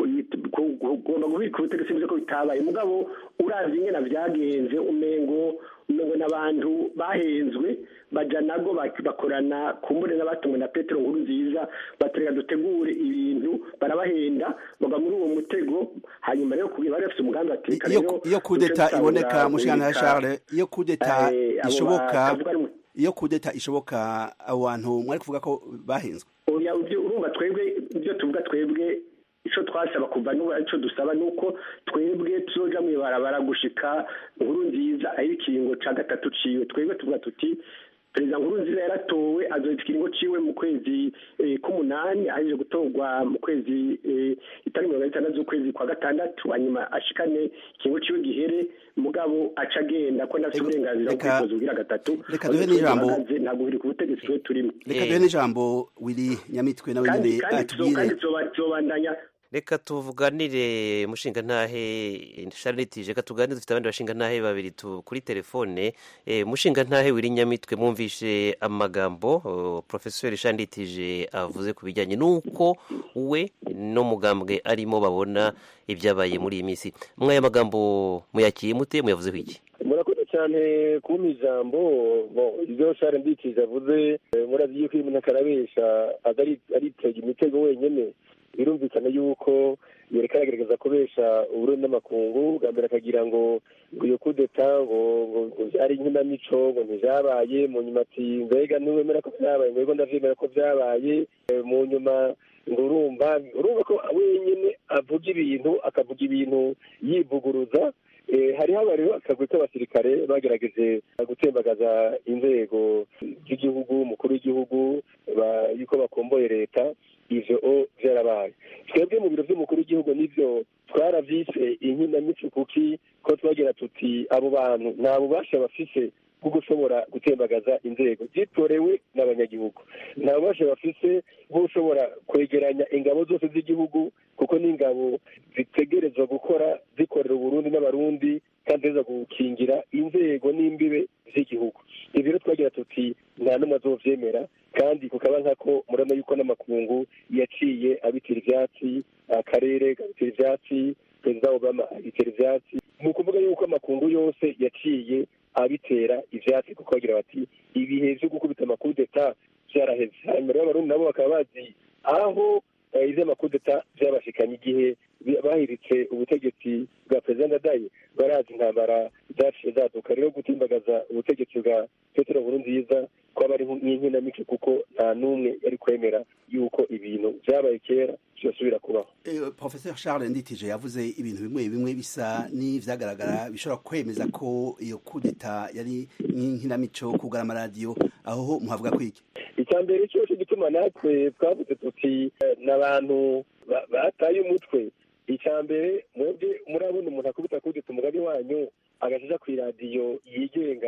ugomba kubika ubutegetsi simvuze ko bitabaye mugabo uravye ingena vyagenze umengo umengo n'abantu bahenzwe baja nago bak- bakorana kumbure n'abatumwe na petero nkuru nziza batereka dutegure ibintu barabahenda bagwa muri uwo mutego hanyuma rero kugira bari bafise umugambi bati "Reka iyo rero iyo kudeta duce iboneka dusahura mushikana guhirika, Charles iyo kudeta eh, abo ishoboka batavuga rumwe." iyo kudeta ishoboka abo bantu mwari kuvuga ko bahenzwe oya ibyo urumva twebwe ibyo tuvuga twebwe icyo twasaba kuva n'ubu icyo dusaba ni uko twebwe tuzoja mu ibarabara gushika nkuru nziza aho ikiringo ca gatatu ciwe twebwe tuvuga tuti perezida nkuru nziza yaratowe azohita ikiringo ciwe mu kwezi eh, k'umunani ahejeje gutorwa mu kwezi eh, itari mirongo itandatu z'ukwezi kwa gatandatu hanyuma ashikane ikiringo ciwe gihere mugabo aca agenda ko ndafite uburenganzira bwo reka- kwitoza ugira gatatu reka duhe n'ijambo. ntabwo biri ku butegetsi twe turimo reka duhe n'ijambo Willy Nyamitwe nawe kandi nyene kandi atubwire kandi tuzobandanya reka tuvuganire mushinga ntahe sharitije reka tuganire dufite abandi bashinga ntahe babiri tu- kuri telefone Eh, mushinga ntahe wiri nyamitwe mwumvishe amagambo oh, professeur shanditije avuze ku bijyanye n'uko we n'umugambwe arimo babona ibyabaye muri iyi minsi mwaya magambo muyakiye mute muyavuzeho iki murakoze cyane kumpa ijambo Bon, ibyo share mbikije avuze eh, murazi yuko iyo umuntu akarabesha atari aritega imitego wenyine birumvikana yuko yereka aragerageza kubesha uburundi n'amakungu bwa mbere akagira ngo ngo iyo kudeta ngo ngo ngo byari inkinamico ngo ntibyabaye mu nyuma ati mbega ntiwemera ko byabaye ngo ndavyemera ko byabaye Eh, mu nyuma ngo urumva urumva ko wenyine avuga ibintu akavuga ibintu yivuguruza Eh, hariho aba rero akagwi k'abasirikare bagerageje gutembagaza inzego z'igihugu umukuru w'igihugu ba- yuko bakomboye leta ivyo o vyarabaye twebwe mu biro vy'umukuru w'igihugu nivyo twaravyise inkinamico kuki ko twagira tuti abo bantu nta bubasha bafise bwo gushobora gutembagaza inzego zitorewe n'abanyagihugu nta bubasha bafise bwo gushobora kwegeranya ingabo zose z'igihugu kuko n'ingabo zitegerezwa gukora zikorera uburundi n'abarundi kandi ziza gukingira inzego n'imbibe z'igihugu ibyo rero twagira tuti nta n'umwe azovyemera kandi kukaba nkako murabona yuko n'amakungu yaciye abitira ivyatsi akarere kabitira ivyatsi perezida obama abitera ivyatsi ni ukuvuga yuko amakungu yose yaciye abitera ivyatsi kuko bagira bati ibihe vyo gukubita amakudeta vyaraheze hanyuma rero abarundi nabo bakaba bazi aho eh, ivy'amakudeta vyabashikanye igihe bi- bahiritse ubutegetsi bwa perezida ndadaye barazi intambara zaciye zaduka rero gutimbagaza ubutegetsi bwa petero nkurunziza kwaba ari nk'inkinamico kuko nta n'umwe yari kwemera yuko ibintu vyabaye kera vyosubira kubaho Eh, Professor Charles Nditije yavuze ibintu bimwe bimwe bisa n'ivyagaragara bishobora kwemeza ko iyo kudeta yari nk'inkinamico kugara amaradiyo aho muhavuga kwiki icya mbere cyose gituma natwe twavuze tuti eh, n'abantu ba- bataye umutwe icya mbere mwebwe murabona umuntu akubita kudeta umugani wanyu agajaja ku iradiyo yigenga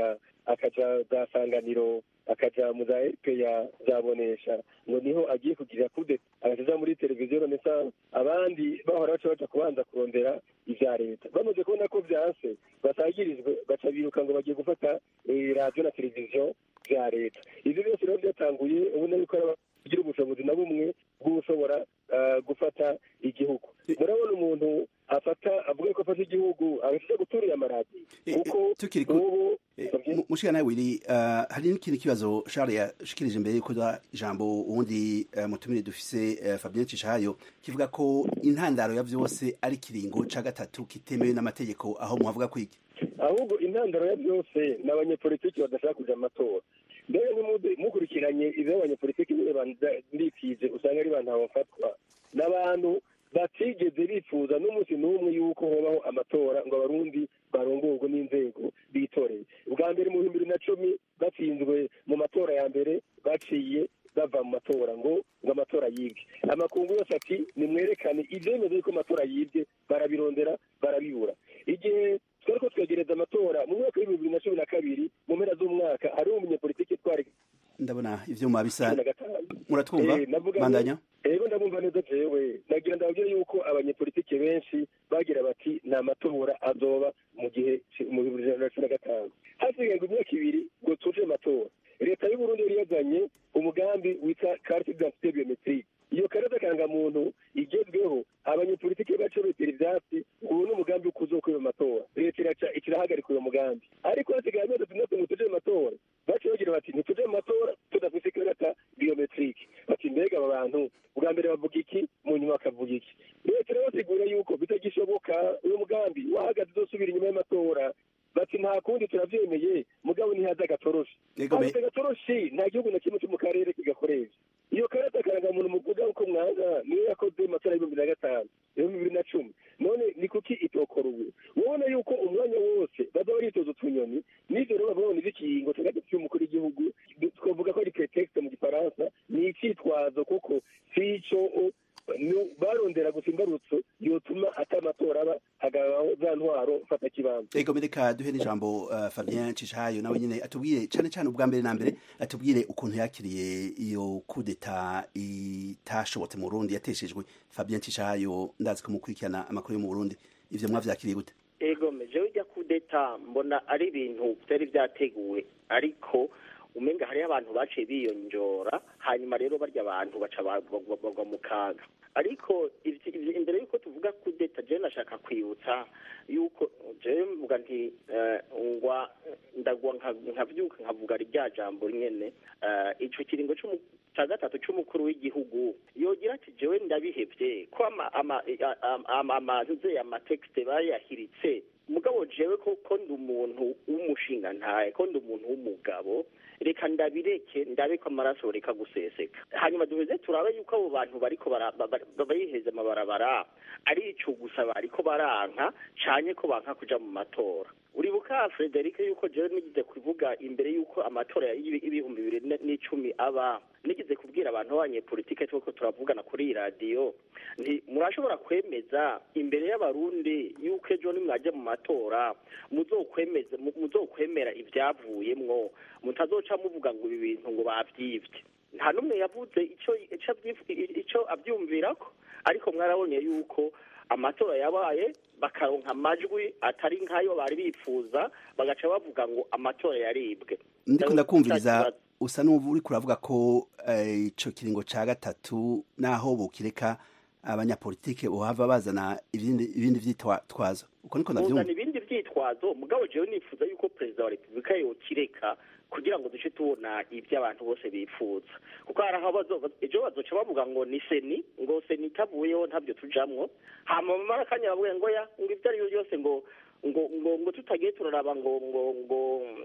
akaja za sanganiro akaja mu za rpa zabonesha ngo niho agiye kugirira kude agaca muri televiziyo renaissance abandi bahora baca baja kubanza kurondera ivya leta bamaze kubona ko vyanse basagirijwe baca biruka ngo bagiye gufata eh, radiyo na televiziyo vya leta ivyo byose rero vyatanguye ubona yuko ari kugira ubushobozi na bumwe bw'ushobora eh, gufata igihugu murabona umuntu afata avuga ko afata igihugu agashaka guturira amaradiyo kuko tukiri ku mushika nawe wiri uh, hari n'ikindi kibazo Charles yashikirije imbere yuko da ijambo ubundi uh, mutumire dufise uh, Fabien Cishayo kivuga ko intandaro ya vyose ari kiringo ca gatatu kitemewe n'amategeko aho muhavuga kwiki ahubwo intandaro ya byose ni abanyepolitiki badashaka kuja amatora mbere nimude mukurikiranye ivyo abanyepolitiki nyine bandikije usanga ari bantu bafatwa n'abantu batigeze bifuza n'umunsi n'umwe yuko hobaho amatora ngo abarundi barongorwe n'inzego bitoreye ubwa mbere mu bihumbi bibiri na cumi batsinzwe mu matora ya mbere baciye bava mu matora ngo ngo amatora yibwe amakungu yose ati nimwerekane ivyemeza yuko amatora yibwe barabirondera barabibura igihe twari ko twegereza amatora mu mwaka w'ibihumbi bibiri na cumi na kabiri mu mpera z'umwaka hari umunyepolitiki twari ndabona ivyuma bisa cumi na gatanu muratwumva Eh, navuga ngo- bandanya ego ndabumva neza jewe nagira ndababwire yuko abanyepolitike benshi bagira bati nta matora azoba mu gihe ci- mu bihumbi bibiri na cumi na gatanu hasigaye ngo imyaka ibiri ngo tuje amatora leta y'uburundi yari yazanye umugambi witwa carte d'identité biometrique iyo karata karangamuntu igezweho abanyepolitike baca betera ivyatsi ubu ni umugambi wo kuzokwiba amatora leta iraca ikirahagarika uyo mugambi ariko hasigaye amezi atandatu ngo tuje mu matora baca bagira bati ntituje mu matora tudafise ikarata biometrique bati mbega aba bantu bwa mbere bavuga iki mu nyuma bakavuga iki leta irabasigura yuko bitagishoboka uyu mugambi wahagaze uzosubira inyuma y'amatora bati nta kundi turavyemeye mugabo ntihaza agatoroshi Yego, me- haza agatoroshi nta gihugu na kimwe cyo mu karere kigakoresha iyo karata karangamuntu muvuga uko mwanga niyo yakoze mu matora y'ibihumbi na gatanu ibihumbi bibiri na cumi none ni kuki itokora ubu ubona yuko umwanya wose baza baritoza utunyoni n'ivyo rero babona ivy'ikiringo ca gatatu c'umukuru w'igihugu twavuga ko ari pretext mu gifaransa ni icitwazo kuko sico nu- barondera gusa imbarutso yotuma ata amatora aba hagabaho za ntwaro mfata kibanza ego mereka duhe n'ijambo uh, Fabien Cishayo nawe nyene atubwire cane cane ubwa mbere na mbere atubwire ukuntu yakiriye iyo kudeta itashobotse mu Burundi yateshejwe Fabien Cishayo ndazi ko mukurikirana amakuru yo mu Burundi ivyo mwavyakiriye gute ego jewe ujya kudeta mbona ari ibintu byari byateguwe ariko umenga hariho abantu baciye biyonjora hanyuma rero barya abantu baca bagwa bagwa mu kaga ariko ivy- ivy- imbere y'uko tuvuga kudeta jewe nashaka kwibutsa yuko jewe mvuga nti eh, ngwa ndagwa nka- nkavyuka nkavuga rya jambo nyene eh, ico kiringo c'umu- ca gatatu c'umukuru w'igihugu yogira ati jewe ndabihevye ko ama ama ama- ama amaze amatekste bayahiritse mugabo jewe ko ko ndi umuntu w'umushinga ntaye ko ndi umuntu w'umugabo reka ndabireke ndabe ko amaraso reka guseseka hanyuma duheze turabe yuko abo bantu bariko bara- ba- ba- bayiheze amabarabara ari ico gusa bariko baranka canye ko banka kuja mu matora uribuka Frederic yuko jewe nigize kuvuga imbere yuko amatora y'ibi- y'ibihumbi bibiri ne- n'icumi aba nigize kubwira abantu b'abanyepolitike tuko turavugana kuri iyi radiyo nti murashobora kwemeza imbere y'abarundi yuko ejo nimwajya mu matora muzokwemeza mu- muzokwemera ivyavuyemwo mutazoca muvuga ngo ibi bintu ngo bavyivye nta n'umwe yavuze ico ico avyif- ico avyumvirako ariko mwarabonye yuko amatora yabaye bakaronka amajwi atari nk'ayo bari bifuza bagaca bavuga ngo amatora yaribwe ndiko ndakumviriza usa n'ubu uri kuravuga ko eh, ico kiringo ca gatatu naho bukireka abanyapolitike bohava bazana ibindi ibindi vyitwazo uko niko ndavyumva uzana ibindi vyitwazo mugabo jewe nifuza yuko perezida wa repubulika yokireka kugira ngo duce tubona ibyo abantu bose bifuza kuko hari aho bazo- ejo bazoca bavuga ngo ni seni ngo seni itavuyeho ntabyo tujamwo hama mu marakanya bavuga ngo ya ngo ibyo ari byo byose ngo ngo ngo ngo tutagiye turaraba ngo ngo ngo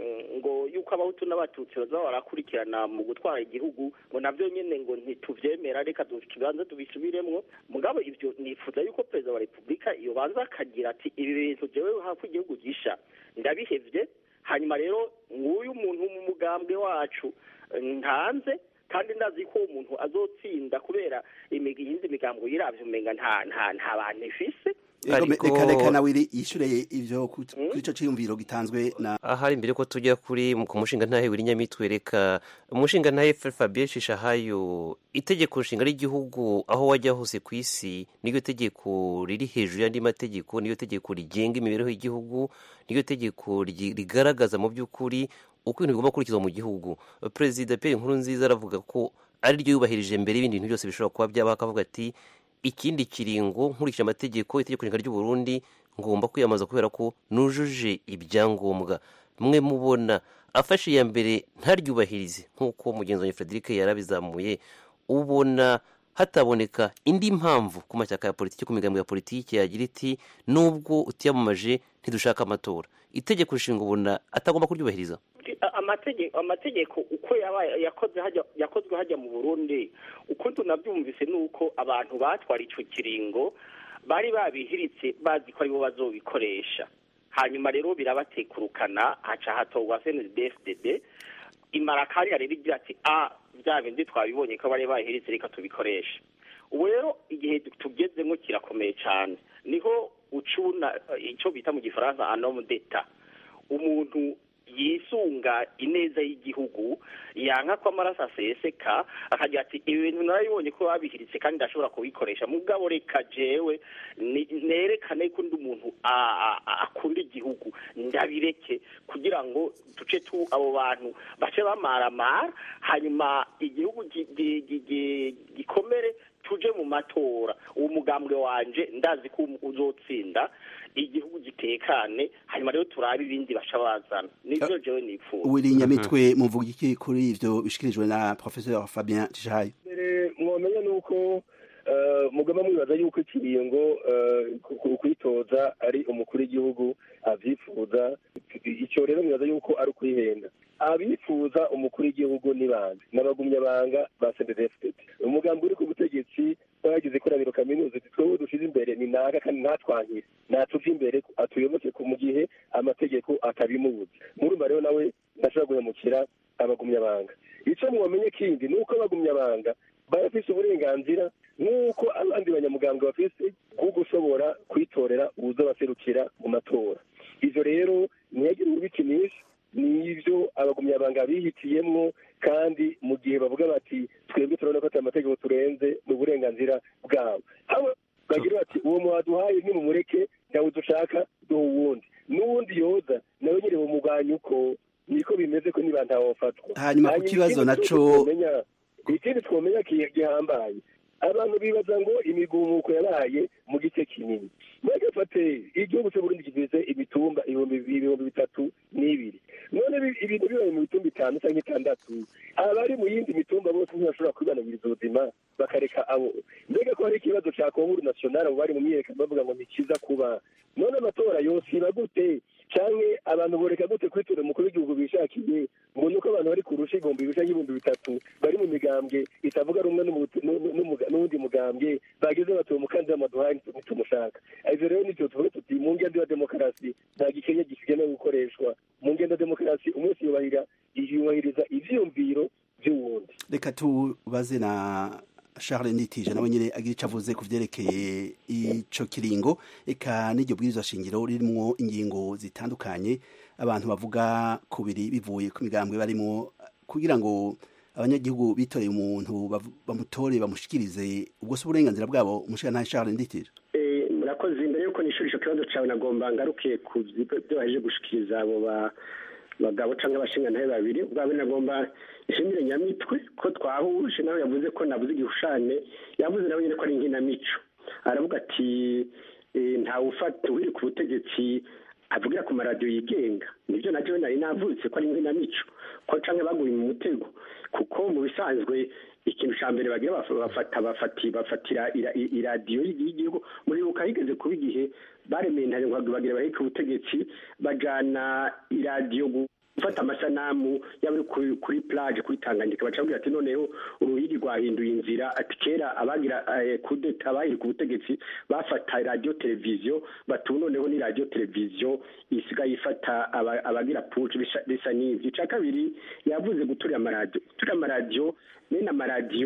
ngo yuko abahutu n'abatutsi bazaba barakurikirana mu gutwara igihugu ngo nabyo nyene ngo ntituvyemera reka tubanze tubisubiremwo mugabo ivyo nifuza yuko perezida wa repubulika yobanza akagira ati ibi bintu jewe hafi igihugu gisha ndabihevye hanyuma rero nguyu muntu mu mugambwe wacu eh, ntanze kandi ndazi ko uwo muntu azotsinda kubera imigi- iyindi migambo yiravye umenga nta nta nta bantu ifise reka reka nawe yishyure ibyo kuri icyo cyiyumviro gitanzwe na ahari mbere ko tujya kuri ku mushinga ntahe w'inyamitwe reka umushinga ntahe fabien shishahayo itegeko nshinga ry'igihugu aho wajya hose ku isi niryo tegeko riri hejuru y'andi mategeko niryo tegeko rigenga imibereho y'igihugu niryo tegeko rigaragaza mu by'ukuri uko ibintu bigomba gukurikizwa mu gihugu perezida Pierre Nkurunziza aravuga ko ari ryo yubahirije mbere y'ibindi bintu byose bishobora kuba byabaho akavuga ati ikindi kiringo nkurikije amategeko itegeko nshinga ry'u Burundi ngomba kwiyamamaza kubera ko nujuje ibyangombwa mwe mubona afashe iya mbere ntaryubahirize nk'uko mugenzi wanjye Frederic yarabizamuye ubona hataboneka indi mpamvu ku mashyaka ya politiki ku migambi ya politiki yagira iti nubwo utiyamamaje ntidushaka amatora itegeko nshinga ubona atagomba kuryubahiriza amategeko amategeko uko yakoze yakozwe hajya mu burundi uko tunabyumvise ni uko abantu batwara icyo kiringo bari babihiritse bazi ko aribo bazobikoresha hanyuma rero birabatekurukana haca hatorwa cndfdd imara kariya rero igira ati a bya bindi twabibonye ko bari bahiritse reka tubikoreshe ubu rero igihe tugezemo kirakomeye cyane niho ucuna icyo bita mu gifaransa anomu deta umuntu yisunga ineza y'igihugu yanka ko amaraso aseseka akagira ati ibi bintu narabibonye ko babihiritse kandi ndashobora kubikoresha mugabo reka jewe nerekane ko undi umuntu akunda igihugu ndabireke kugira ngo duce tu abo bantu bace bamaramara hanyuma igihugu gikomere tuje mu matora uwo mugambwe wanje ndazi ko uzotsinda igihugu gitekane hanyuma rero turabe ibindi basha bazana nivyo jewe nipfuza wiri nyamitwe muvuga iki kuri ivyo bishikirijwe na professeur Fabien Tishayo mbere mwomenya nuko mugama mwibaza yuko ikiringo kwitoza ari umukuru w'igihugu avyifuza icyo rero mwibaza yuko ari ukwihenda abifuza umukuru w'igihugu ni bande n'abagumyabanga ba cndfdd umugambi uri ku butegetsi bagize ikoraniro kaminuza twebwe dushize imbere ni naka kandi ntatwankire natuve imbere atuyoboke mu gihe amategeko atabimubuza murumva rero nawe ndashobora guhemukira abagumyabanga icyo mwamenye kindi ni uko abagumyabanga barafise uburenganzira nk'uko abandi banyamugambwe bafise bwo gushobora kwitorera uwuzobaserukira mu matora ivyo rero ntiyagire ubikinisha nivyo abagumyabanga bihitiyemwo kandi mu gihe bavuga bati twebwe turabona ko ati amategeko turenze ni uburenganzira bwabo haba bagira bati uwo mwaduhaye nimumureke ntawe dushaka duha uwundi n'uwundi yoza nawe nyine bumugwanya uko niko bimeze ko niba ntawofatwa hanyuma ku kibazo naco ikindi twomenya gihambaye abantu bibaza ngo imigumuko yabaye mu gice kinini bagafate igihugu cy'uburundi kigize imitumba ibihumbi bitatu n'ibiri none ibintu bibaye mu mitumba itanu cyangwa itandatu abari mu yindi mitumba bose ntibashobora kwibanagiriza ubuzima bakareka abo mbega ko hari ikibazo cya konkuru nasiyonari abo bari mu myiyerekano bavuga ngo ni kiza kuba none amatora yosiba gute cyangwa abantu boreka gute kwitura umukuru w'igihugu bishakiye ngo nuko abantu bari kurusha ibihumbi bibiri cyangwa ibihumbi bitatu bari mu migambwe itavuga rumwe n'uwundi mugambwe bageze bati uwo mukandida maduhaye ntitumushaka ivyo rero nivyo tuvuge tuti mu ngendo ya demokarasi nta gikenya gisigaye gukoreshwa mu ngendo ya demokarasi umunsi yubahira yubahiriza ivyiyumviro vy'uwundi reka tubaze na Charles Nitije nawe nyine agira icyo avuze ku byerekeye ico kiringo eka n'iryo bwirizwa shingiro ririmo ingingo zitandukanye abantu bavuga kubiri bivuye ku migambwe barimo kugira ngo abanyagihugu bitoreye umuntu bamutore bamushikirize ubwo se uburenganzira bwabo umushikana Charles Nditije murakoze imbere yuko nishura ico kibazo cawe nagomba ngaruke ku byo baheje gushikiriza abo ba bagabo cyangwa abashingantahe babiri ubwabo nagomba ishimire nyamitwe ko twahuje nawe yavuze ko nabuze igihushane yavuze nawe nyine ko ari inkinamico aravuga ati ntawe ufata uri ku butegetsi avugira ku maradiyo yigenga nibyo nabyo nari navutse ko ari inkinamico ko canke baguye mu mutego kuko mu bisanzwe ikintu cya mbere bagira bafata bafati bafatira iradiyo y'igihugu muri buka higeze kuba igihe baremeye ntarengwa bagira baheka ubutegetsi bajana iradiyo gufata amasanamu yaba kuri plage kuri tanganyika baca bagira ati noneho uruhigi rwahinduye inzira ati kera abagira kudeta bahirika ubutegetsi bafata radiyo televiziyo batu noneho ni radiyo televiziyo isigaye ifata abagira puci bisa n'ivyo ica kabiri yavuze guturira amaradiyo guturira amaradiyo bene amaradiyo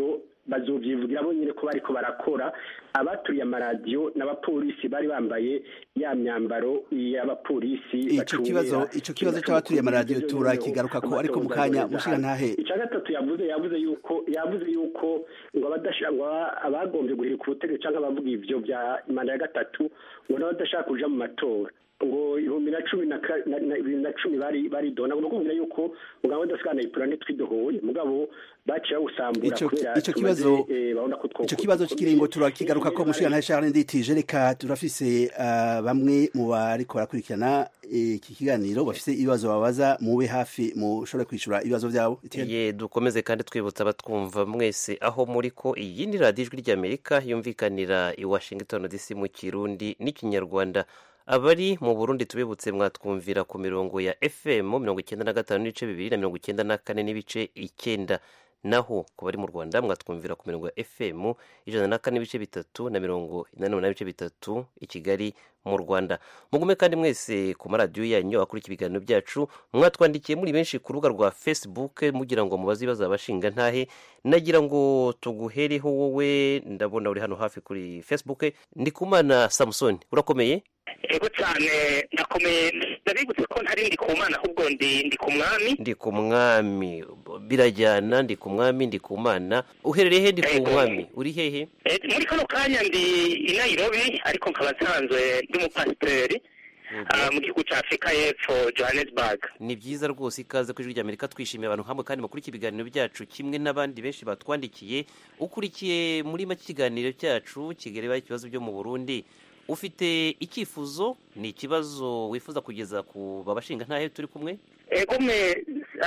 bazovyivugira bo nyine ko bariko barakora abaturiye amaradiyo n'abapolisi bari bambaye ya myambaro y'abapolisi ico kibazo ico kibazo c'abaturiye amaradiyo turakigaruka ko ariko mu kanya mushiga ntahe icya gatatu yavuze yavuze yuko yavuze yuko ngo abadashaka ngo abagombye guhirika ubutegetsi cyangwa abavuga ivyo bya manda ya gatatu ngo n'abadashaka kuja mu matora ngo ibihumbi na cumi na bibiri na cumi bari baridona ngo kumvira yuko mugabo ndasikana ipura ntitwidohoye mugabo baciye bawusambura kubera ico kibazo ico kibazo cy'ikiringo turakigaruka ko mushiga ntahe Charles Nditije reka turafise uh, bamwe mu bariko barakurikirana iki kiganiro bafise ibibazo babaza mube hafi mushobore kwishura ibibazo byabo ye dukomeze kandi twibutsa abatwumva mwese aho muri ko iyi ni radiyo ijwi ry'amerika yumvikanira i washington dc mu kirundi n'ikinyarwanda abari mu burundi tubibutse mwatwumvira ku mirongo ya fm mirongo icyenda na gatanu n'ibice bibiri na mirongo icyenda na kane n'ibice icyenda naho ku bari mu rwanda mwatwumvira ku mirongo ya fm ijana na kane n'ibice bitatu na mirongo inani n'umunani n'ibice bitatu i kigali mu rwanda mugume kandi mwese ku maradiyo yanyu akurikira ibiganiro byacu mwatwandikiye muri benshi ku rubuga rwa facebook mugira ngo mubaze ibibazo abashinga ntahe nagira ngo tuguhereho wowe ndabona uri hano hafi kuri facebook ndikumana samusoni urakomeye ego cyane nakomeye ndabibutse ko ntari ndi ku mana ahubwo ndi ndi ku mwami ndi ku mwami birajyana ndi ku mwami ndi ku mana uherereye he ndi ku mwami uri hehe muri kano kanya ndi i nairobi ariko nkaba nsanzwe ndi umupasiteri mu gihugu cya afurika y'epfo johannesburg ni byiza rwose ikaze ku ijwi ry'amerika twishimiye abantu hamwe kandi mukurikiye ibiganiro byacu kimwe n'abandi benshi batwandikiye ukurikiye muri make ikiganiro cyacu kigareba ikibazo byo mu burundi ufite icyifuzo ni ikibazo wifuza kugeza ku babashinga ntahe turi kumwe egome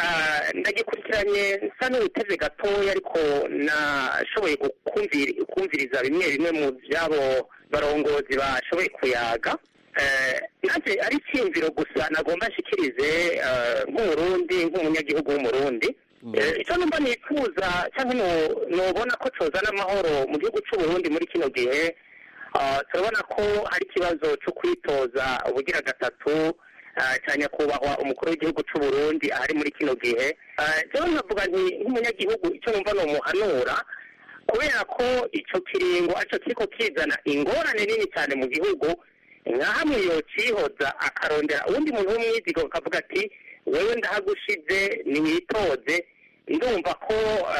ndagikurikiranye nsa n'uwiteze gatoya ariko nashoboye kumviriza bimwe bimwe mu by'abo barongozi bashoboye kuyaga nanjye ari icyiyumviro gusa nagomba nshyikirize nk'umurundi nk'umunyagihugu w'umurundi icyo numva nifuza cyangwa nubona ko cyozana amahoro mu gihugu cy'uburundi muri kino gihe turabona ko hari ikibazo cyo kwitoza ubugira gatatu cya nyakubahwa umukuru w'igihugu cy'u Burundi ahari muri kino gihe rero nkavuga nti nk'umunyagihugu icyo numva ni umuhanura kubera ko icyo kiringo aricyo kiriko kizana ingorane nini cyane mu gihugu nka hamwe yocihoza akarondera uwundi muntu w'umwizigo akavuga ati wewe ndahagushize niwitoze ndumva ko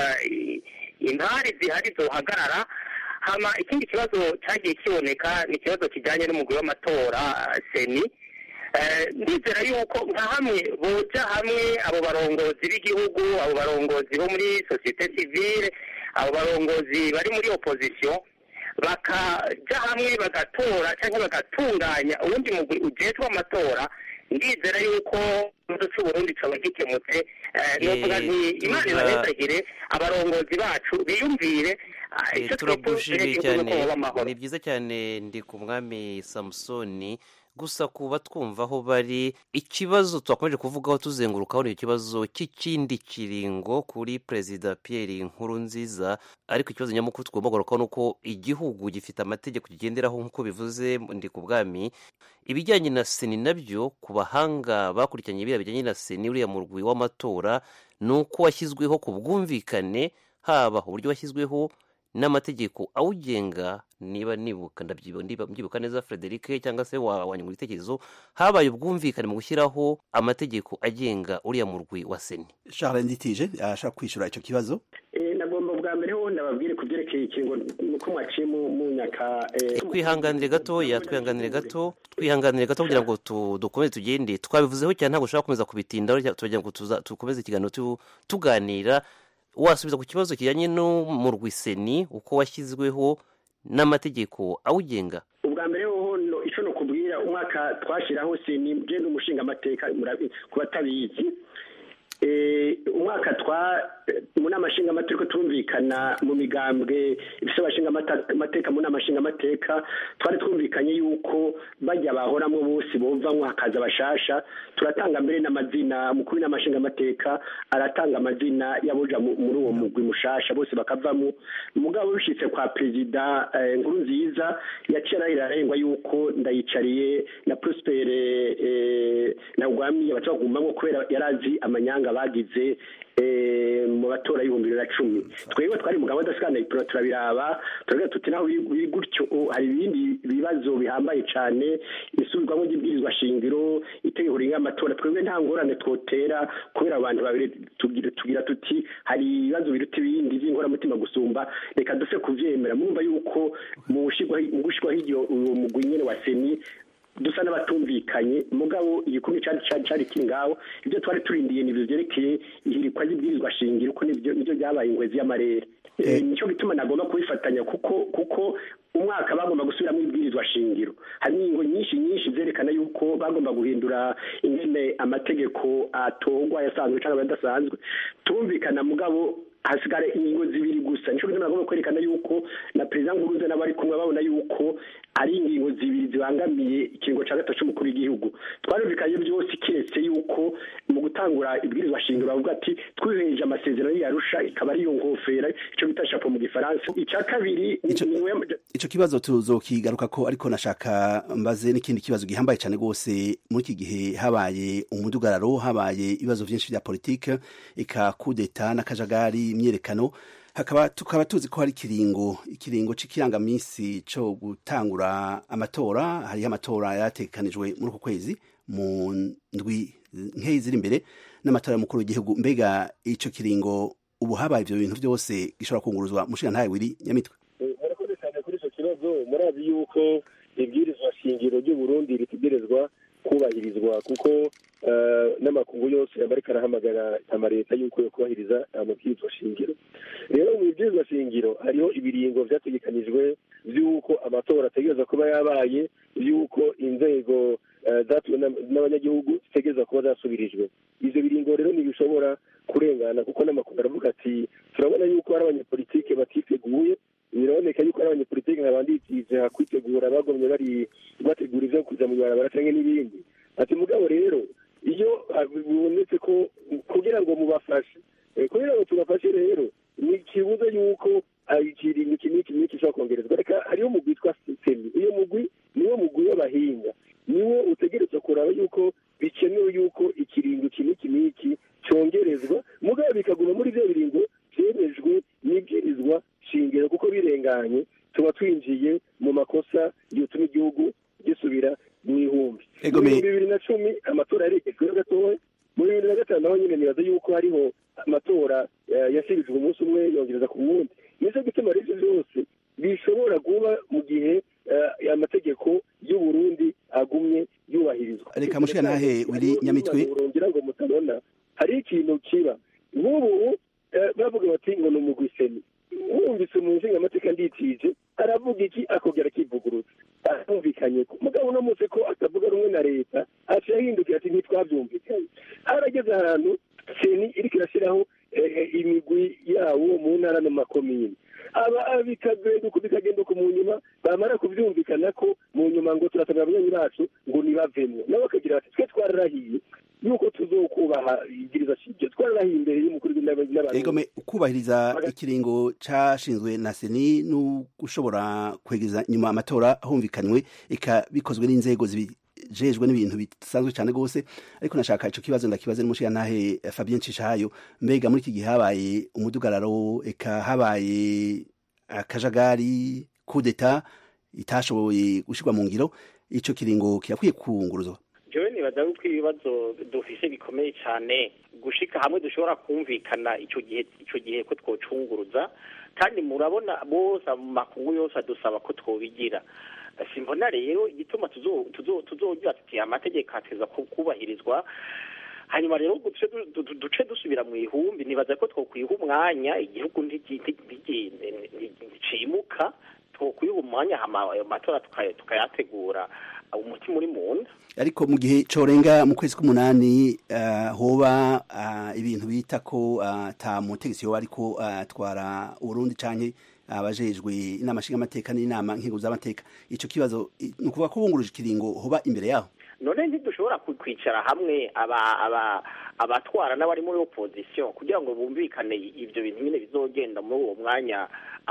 intari zihari zohagarara hama ikindi kibazo cyagiye kiboneka ni ikibazo kijyanye n'umugwi w'amatora seni ndizera yuko nka hamwe boja hamwe abo barongozi b'igihugu abo barongozi bo muri sosiyete sivile abo barongozi bari muri opozisiyo bakaja hamwe bagatora cyangwa bagatunganya uwundi mugwi ujejwe amatora ndizera yuko ikibazo cy'uburundi caba gikemutse novuga nti imana ibahezagire abarongozi bacu biyumvire turagushimiye cyane ni byiza cyane ndi ku mwami samusoni gusa kuba twumva aho bari ikibazo twakomeje kuvugaho tuzengurukaho ni ikibazo cy'ikindi kiringo kuri perezida Pierre Nkurunziza ariko ikibazo nyamukuru tugomba kugarukaho ni uko igihugu gifite amategeko kigenderaho nk'uko bivuze ndi ku bwami ibijyanye na seni nabyo ku bahanga bakurikiranye biriya bijyanye na seni uriya murwi w'amatora ni uko washyizweho ku bwumvikane haba uburyo washyizweho n'amategeko awugenga niba nibuka mbyibuka neza frederic cyangwa se wanyungura ibitekerezo habaye ubwumvikane mu gushyiraho amategeko agenga uriya murwi wa seni charles nditije ashaka kwishyura icyo kibazo nagomba bwa mbere ho ndababwire ku byerekeye ikingo nuko mwaciye mu myaka twihanganire gatoya twihanganire gato twihanganire gato kugira ngo dukomeze tugende twabivuzeho cyane ntabwo ushaka gukomeza kubitindaho tugira ngo dukomeze ikiganiro tuganira wasubiza ku kibazo kijyanye n'umurwiseni uko washyizweho n'amategeko awugenga ubwa mbere hoho icyo ni ukubwira umwaka twashyiraho seni genda umushinga amateka ku batabizi umwaka twa mu nama nshingamateka turumvikana mu migambwe ifite abashinga amateka mu nama nshingamateka twari twumvikanye yuko bajya bahoramo bose bumvamo hakaza abashasha turatanga mbere n'amazina umukuru w'inama nshingamateka aratanga amazina y'abuja muri uwo mugwi mushasha bose bakavamo umugabo bishyitse kwa perezida nkuru nziza yaciye arahira arengwa yuko ndayicariye na prospere na rwami batagumamo kubera yari azi amanyanga n'abanyamahanga bagize mu matora y'ibihumbi bibiri na cumi twebwe twari mu gahunda sikanayipura turabiraba turavuga tuti naho biri gutyo hari ibindi bibazo bihambaye cyane isubirwamo ry'ibwirizwa shingiro itegeko ringa amatora twebwe nta ngorane twotera kubera abantu babiri tugira tuti hari ibibazo biruta ibindi by'inkoramutima gusumba reka duse kubyemera mwumva yuko mu gushyirwaho uwo mugwi nyine wa seni dusa n'abatumvikanye mugabo igikumwe cyari cyari kiri ngaho ibyo twari turindiye ni byerekeye ihirikwa ry'ibwirizwa shingiro ko nibyo byabaye ingwezi y'amarere nicyo gituma nagomba kubifatanya kuko kuko umwaka bagomba gusubiramo ibwirizwa shingiro hari ingingo nyinshi nyinshi zerekana yuko bagomba guhindura ingene amategeko atorwa yasanzwe cyangwa adasanzwe tumvikana mugabo hasigara ingingo zibiri gusa nicyo gituma nagomba kwerekana yuko na perezida nkuruze n'abari kumwe babona yuko ari ingingo zibiri zibangamiye ikiringo cya gatatu cy'umukuru w'igihugu twarumvikanye byose keretse yuko mu gutangura ibwirizwa shingiro bavuga ati twihereje amasezerano yarusha ikaba ariyo ngofera icyo bita shapo mu gifaransa icya kabiri icyo kibazo tuzokigaruka ko ariko nashaka mbaze n'ikindi kibazo gihambaye cyane rwose muri iki gihe habaye umudugararo habaye ibibazo byinshi bya politike ika kudeta n'akajagari imyerekano hakaba tukaba tuzi ko hari ikiringo ikiringo cy'ikirangaminsi cyo gutangura amatora hariho amatora yatekanijwe muri uku kwezi mu ndwi nkeyi ziri imbere n'amatora y'umukuru w'igihugu mbega icyo kiringo ubu habaye ibyo bintu byose gishobora kunguruzwa mushinga ntawe wiri nyamitwe murakoze cyane kuri icyo kibazo murazi yuko ibwirizwa shingiro ry'uburundi ritegerezwa kubahirizwa kuko n'amakungu yose aba ariko arahamagara amaleta y'uko yo kubahiriza amabwirizwa shingiro rero mu bibwirizwa shingiro hariho ibiringo byategekanijwe by'uko amatora ategereza kuba yabaye by'uko inzego zatuwe n'abanyagihugu zitegereza kuba zasubirijwe ibyo biringo rero ntibishobora kurengana kuko n'amakungu aravuga ati turabona yuko hari abanyepolitike batiteguye biraboneka yuko ari abanyepolitike nk'abandikije hakwitegura bagomye bari bategura ibyo kuza mu ibarabara cyangwa n'ibindi ati mugabo rero iyo bibonetse ko kugira ngo mubafashe kugira ngo tubafashe rero ni kibuza yuko ikiringo iki n'iki n'iki gishobora kongerezwa reka hariho umugwi witwa sisitemi iyo mugwi niwo mugwi w'abahinga niwo utegereza kuraba yuko bikenewe yuko ikiringo iki n'iki n'iki cyongerezwa mugabo bikaguma muri bya biringo byemejwe n'ibwirizwa shingiro kuko birenganye tuba twinjiye mu makosa yotuma igihugu gisubira mu ihumbi mu bihumbi bibiri na cumi amatora yaregejweho gatoya mu bibiri na gatanu naho nyine nibaza yuko hariho amatora yasibijwe umunsi umwe yongereza ku wundi nicyo gituma rero ibyo byose bishobora kuba mu gihe amategeko y'uburundi agumye yubahirizwa reka mushyira nahe wiri nyamitwe ngira ngo mutabona hari ikintu kiba nk'ubu bavuga bati ngo ni umugwiseni wumvise mu nshingamateka nditije aravuga iki akongera akivugurutsa arumvikanye mugabo uno munsi ko atavuga rumwe na leta aciye ahindukira ati ntitwabyumvikanye harageze ahantu seni iriko irashyiraho imigwi yawo mu ntara no makomini aba bikagenda uko bikagenda uko mu nyuma bamara kubyumvikana ko mu nyuma ngo turasabira abanywanyi bacu ngo nibavemwo nabo bakagira bati twe twararahiye yuko tuzokubaha igiriza shingiro twararahiye imbere y'umukuru w'inama egome kubahiriza ikiringo cashinzwe na seni n'ushobora kwegeza nyuma amatora humvikanywe eka bikozwe n'inzego jejwe n'ibintu bisanzwe cyane rwose ariko nashaka icyo kibazo ndakibaze n'umushinga ntahe Fabien Cishayo mbega muri iki gihe habaye umudugararo eka habaye akajagari kudeta itashoboye gushyirwa mu ngiro icyo kiringo kirakwiye kunguruzwa jewe nibaza yuko ibibazo dufise bikomeye cyane gushika hamwe dushobora kumvikana icyo gihe icyo gihe ko twocunguruza kandi murabona bose mu makungu yose adusaba ko twobigira simbona rero igituma tuzogira tuti amategeko ateza kubahirizwa hanyuma rero duce dusubira mu ihumbi nibaza ko twokwiha umwanya igihugu nticimuka twokwiha umwanya ayo matora tukayategura umutima uri mu nda ariko mu gihe corenga mu kwezi k'umunani hoba ibintu bita ko ata mutegetsi yoba ariko atwara uburundi canke abajejwe inama nshingamateka n'inama nkingo z'amateka ico kibazo ni ukuvuga ko bunguruje ikiringo hoba imbere yaho none ntidushobora kwicara hamwe abatwara n'abari muri opozisiyo kugira ngo bumvikane ibyo bintu nyine bizogenda muri uwo mwanya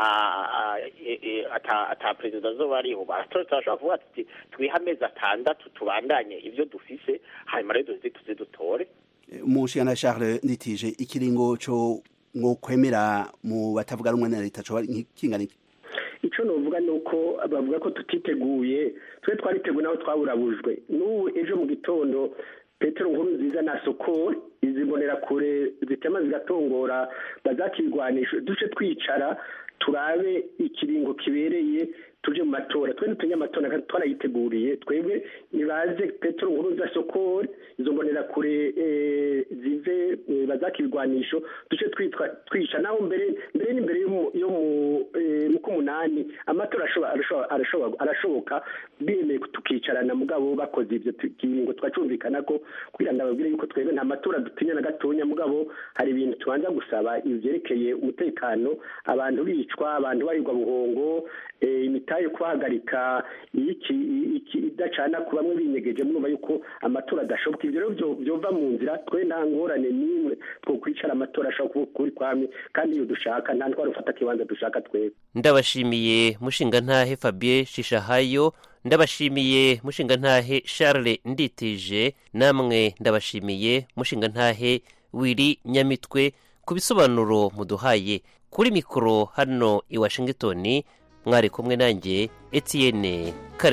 ata perezida azoba ariho turashobora kuvuga tuti twihe amezi atandatu tubandanye ibyo dufise hanyuma rero tuze dutore umushinga na charles nditije ikiringo cyo mwo kwemera mu batavuga rumwe na leta cyo kingana iki icyo nuvuga ni uko bavuga ko tutiteguye twe twariteguye naho twaburabujwe n'ubu ejo mu gitondo petero nkuru nziza na soko izi kure zitema zigatongora bazakirwanisha duce twicara turabe ikiringo kibereye tuje mu matora twe n'utunyamatora twarayiteguriye twebwe nibaze petero nkuru nziza soko izo kure zive bazakirwanisho duce twica naho mbere mbere n'imbere yo mu k'umunani amatora arashoboka bemeye tukicarana mugabo bakoze ibyo kiringo twacumvikana ko kugira ngo ababwire yuko twebwe nta matora dutinya na gatonya mugabo hari ibintu tubanza gusaba ibyerekeye umutekano abantu bicwa abantu barirwa buhongo imitayo kubahagarika idacana ku bamwe binyegeje mwumva yuko amatora adashoboka ibyo rero byova mu nzira twe nta ngorane n'imwe two kwicara amatora ashobora kuba ukuri kwamwe kandi iyo dushaka nta ndwara ufata ikibanza dushaka twebwe ndabashimiye mushingantahe fabien shishahayo ndabashimiye mushingantahe charles nditije namwe ndabashimiye mushingantahe wiri nyamitwe ku bisobanuro muduhaye kuri mikoro hano i washington mwari kumwe nanjye etienne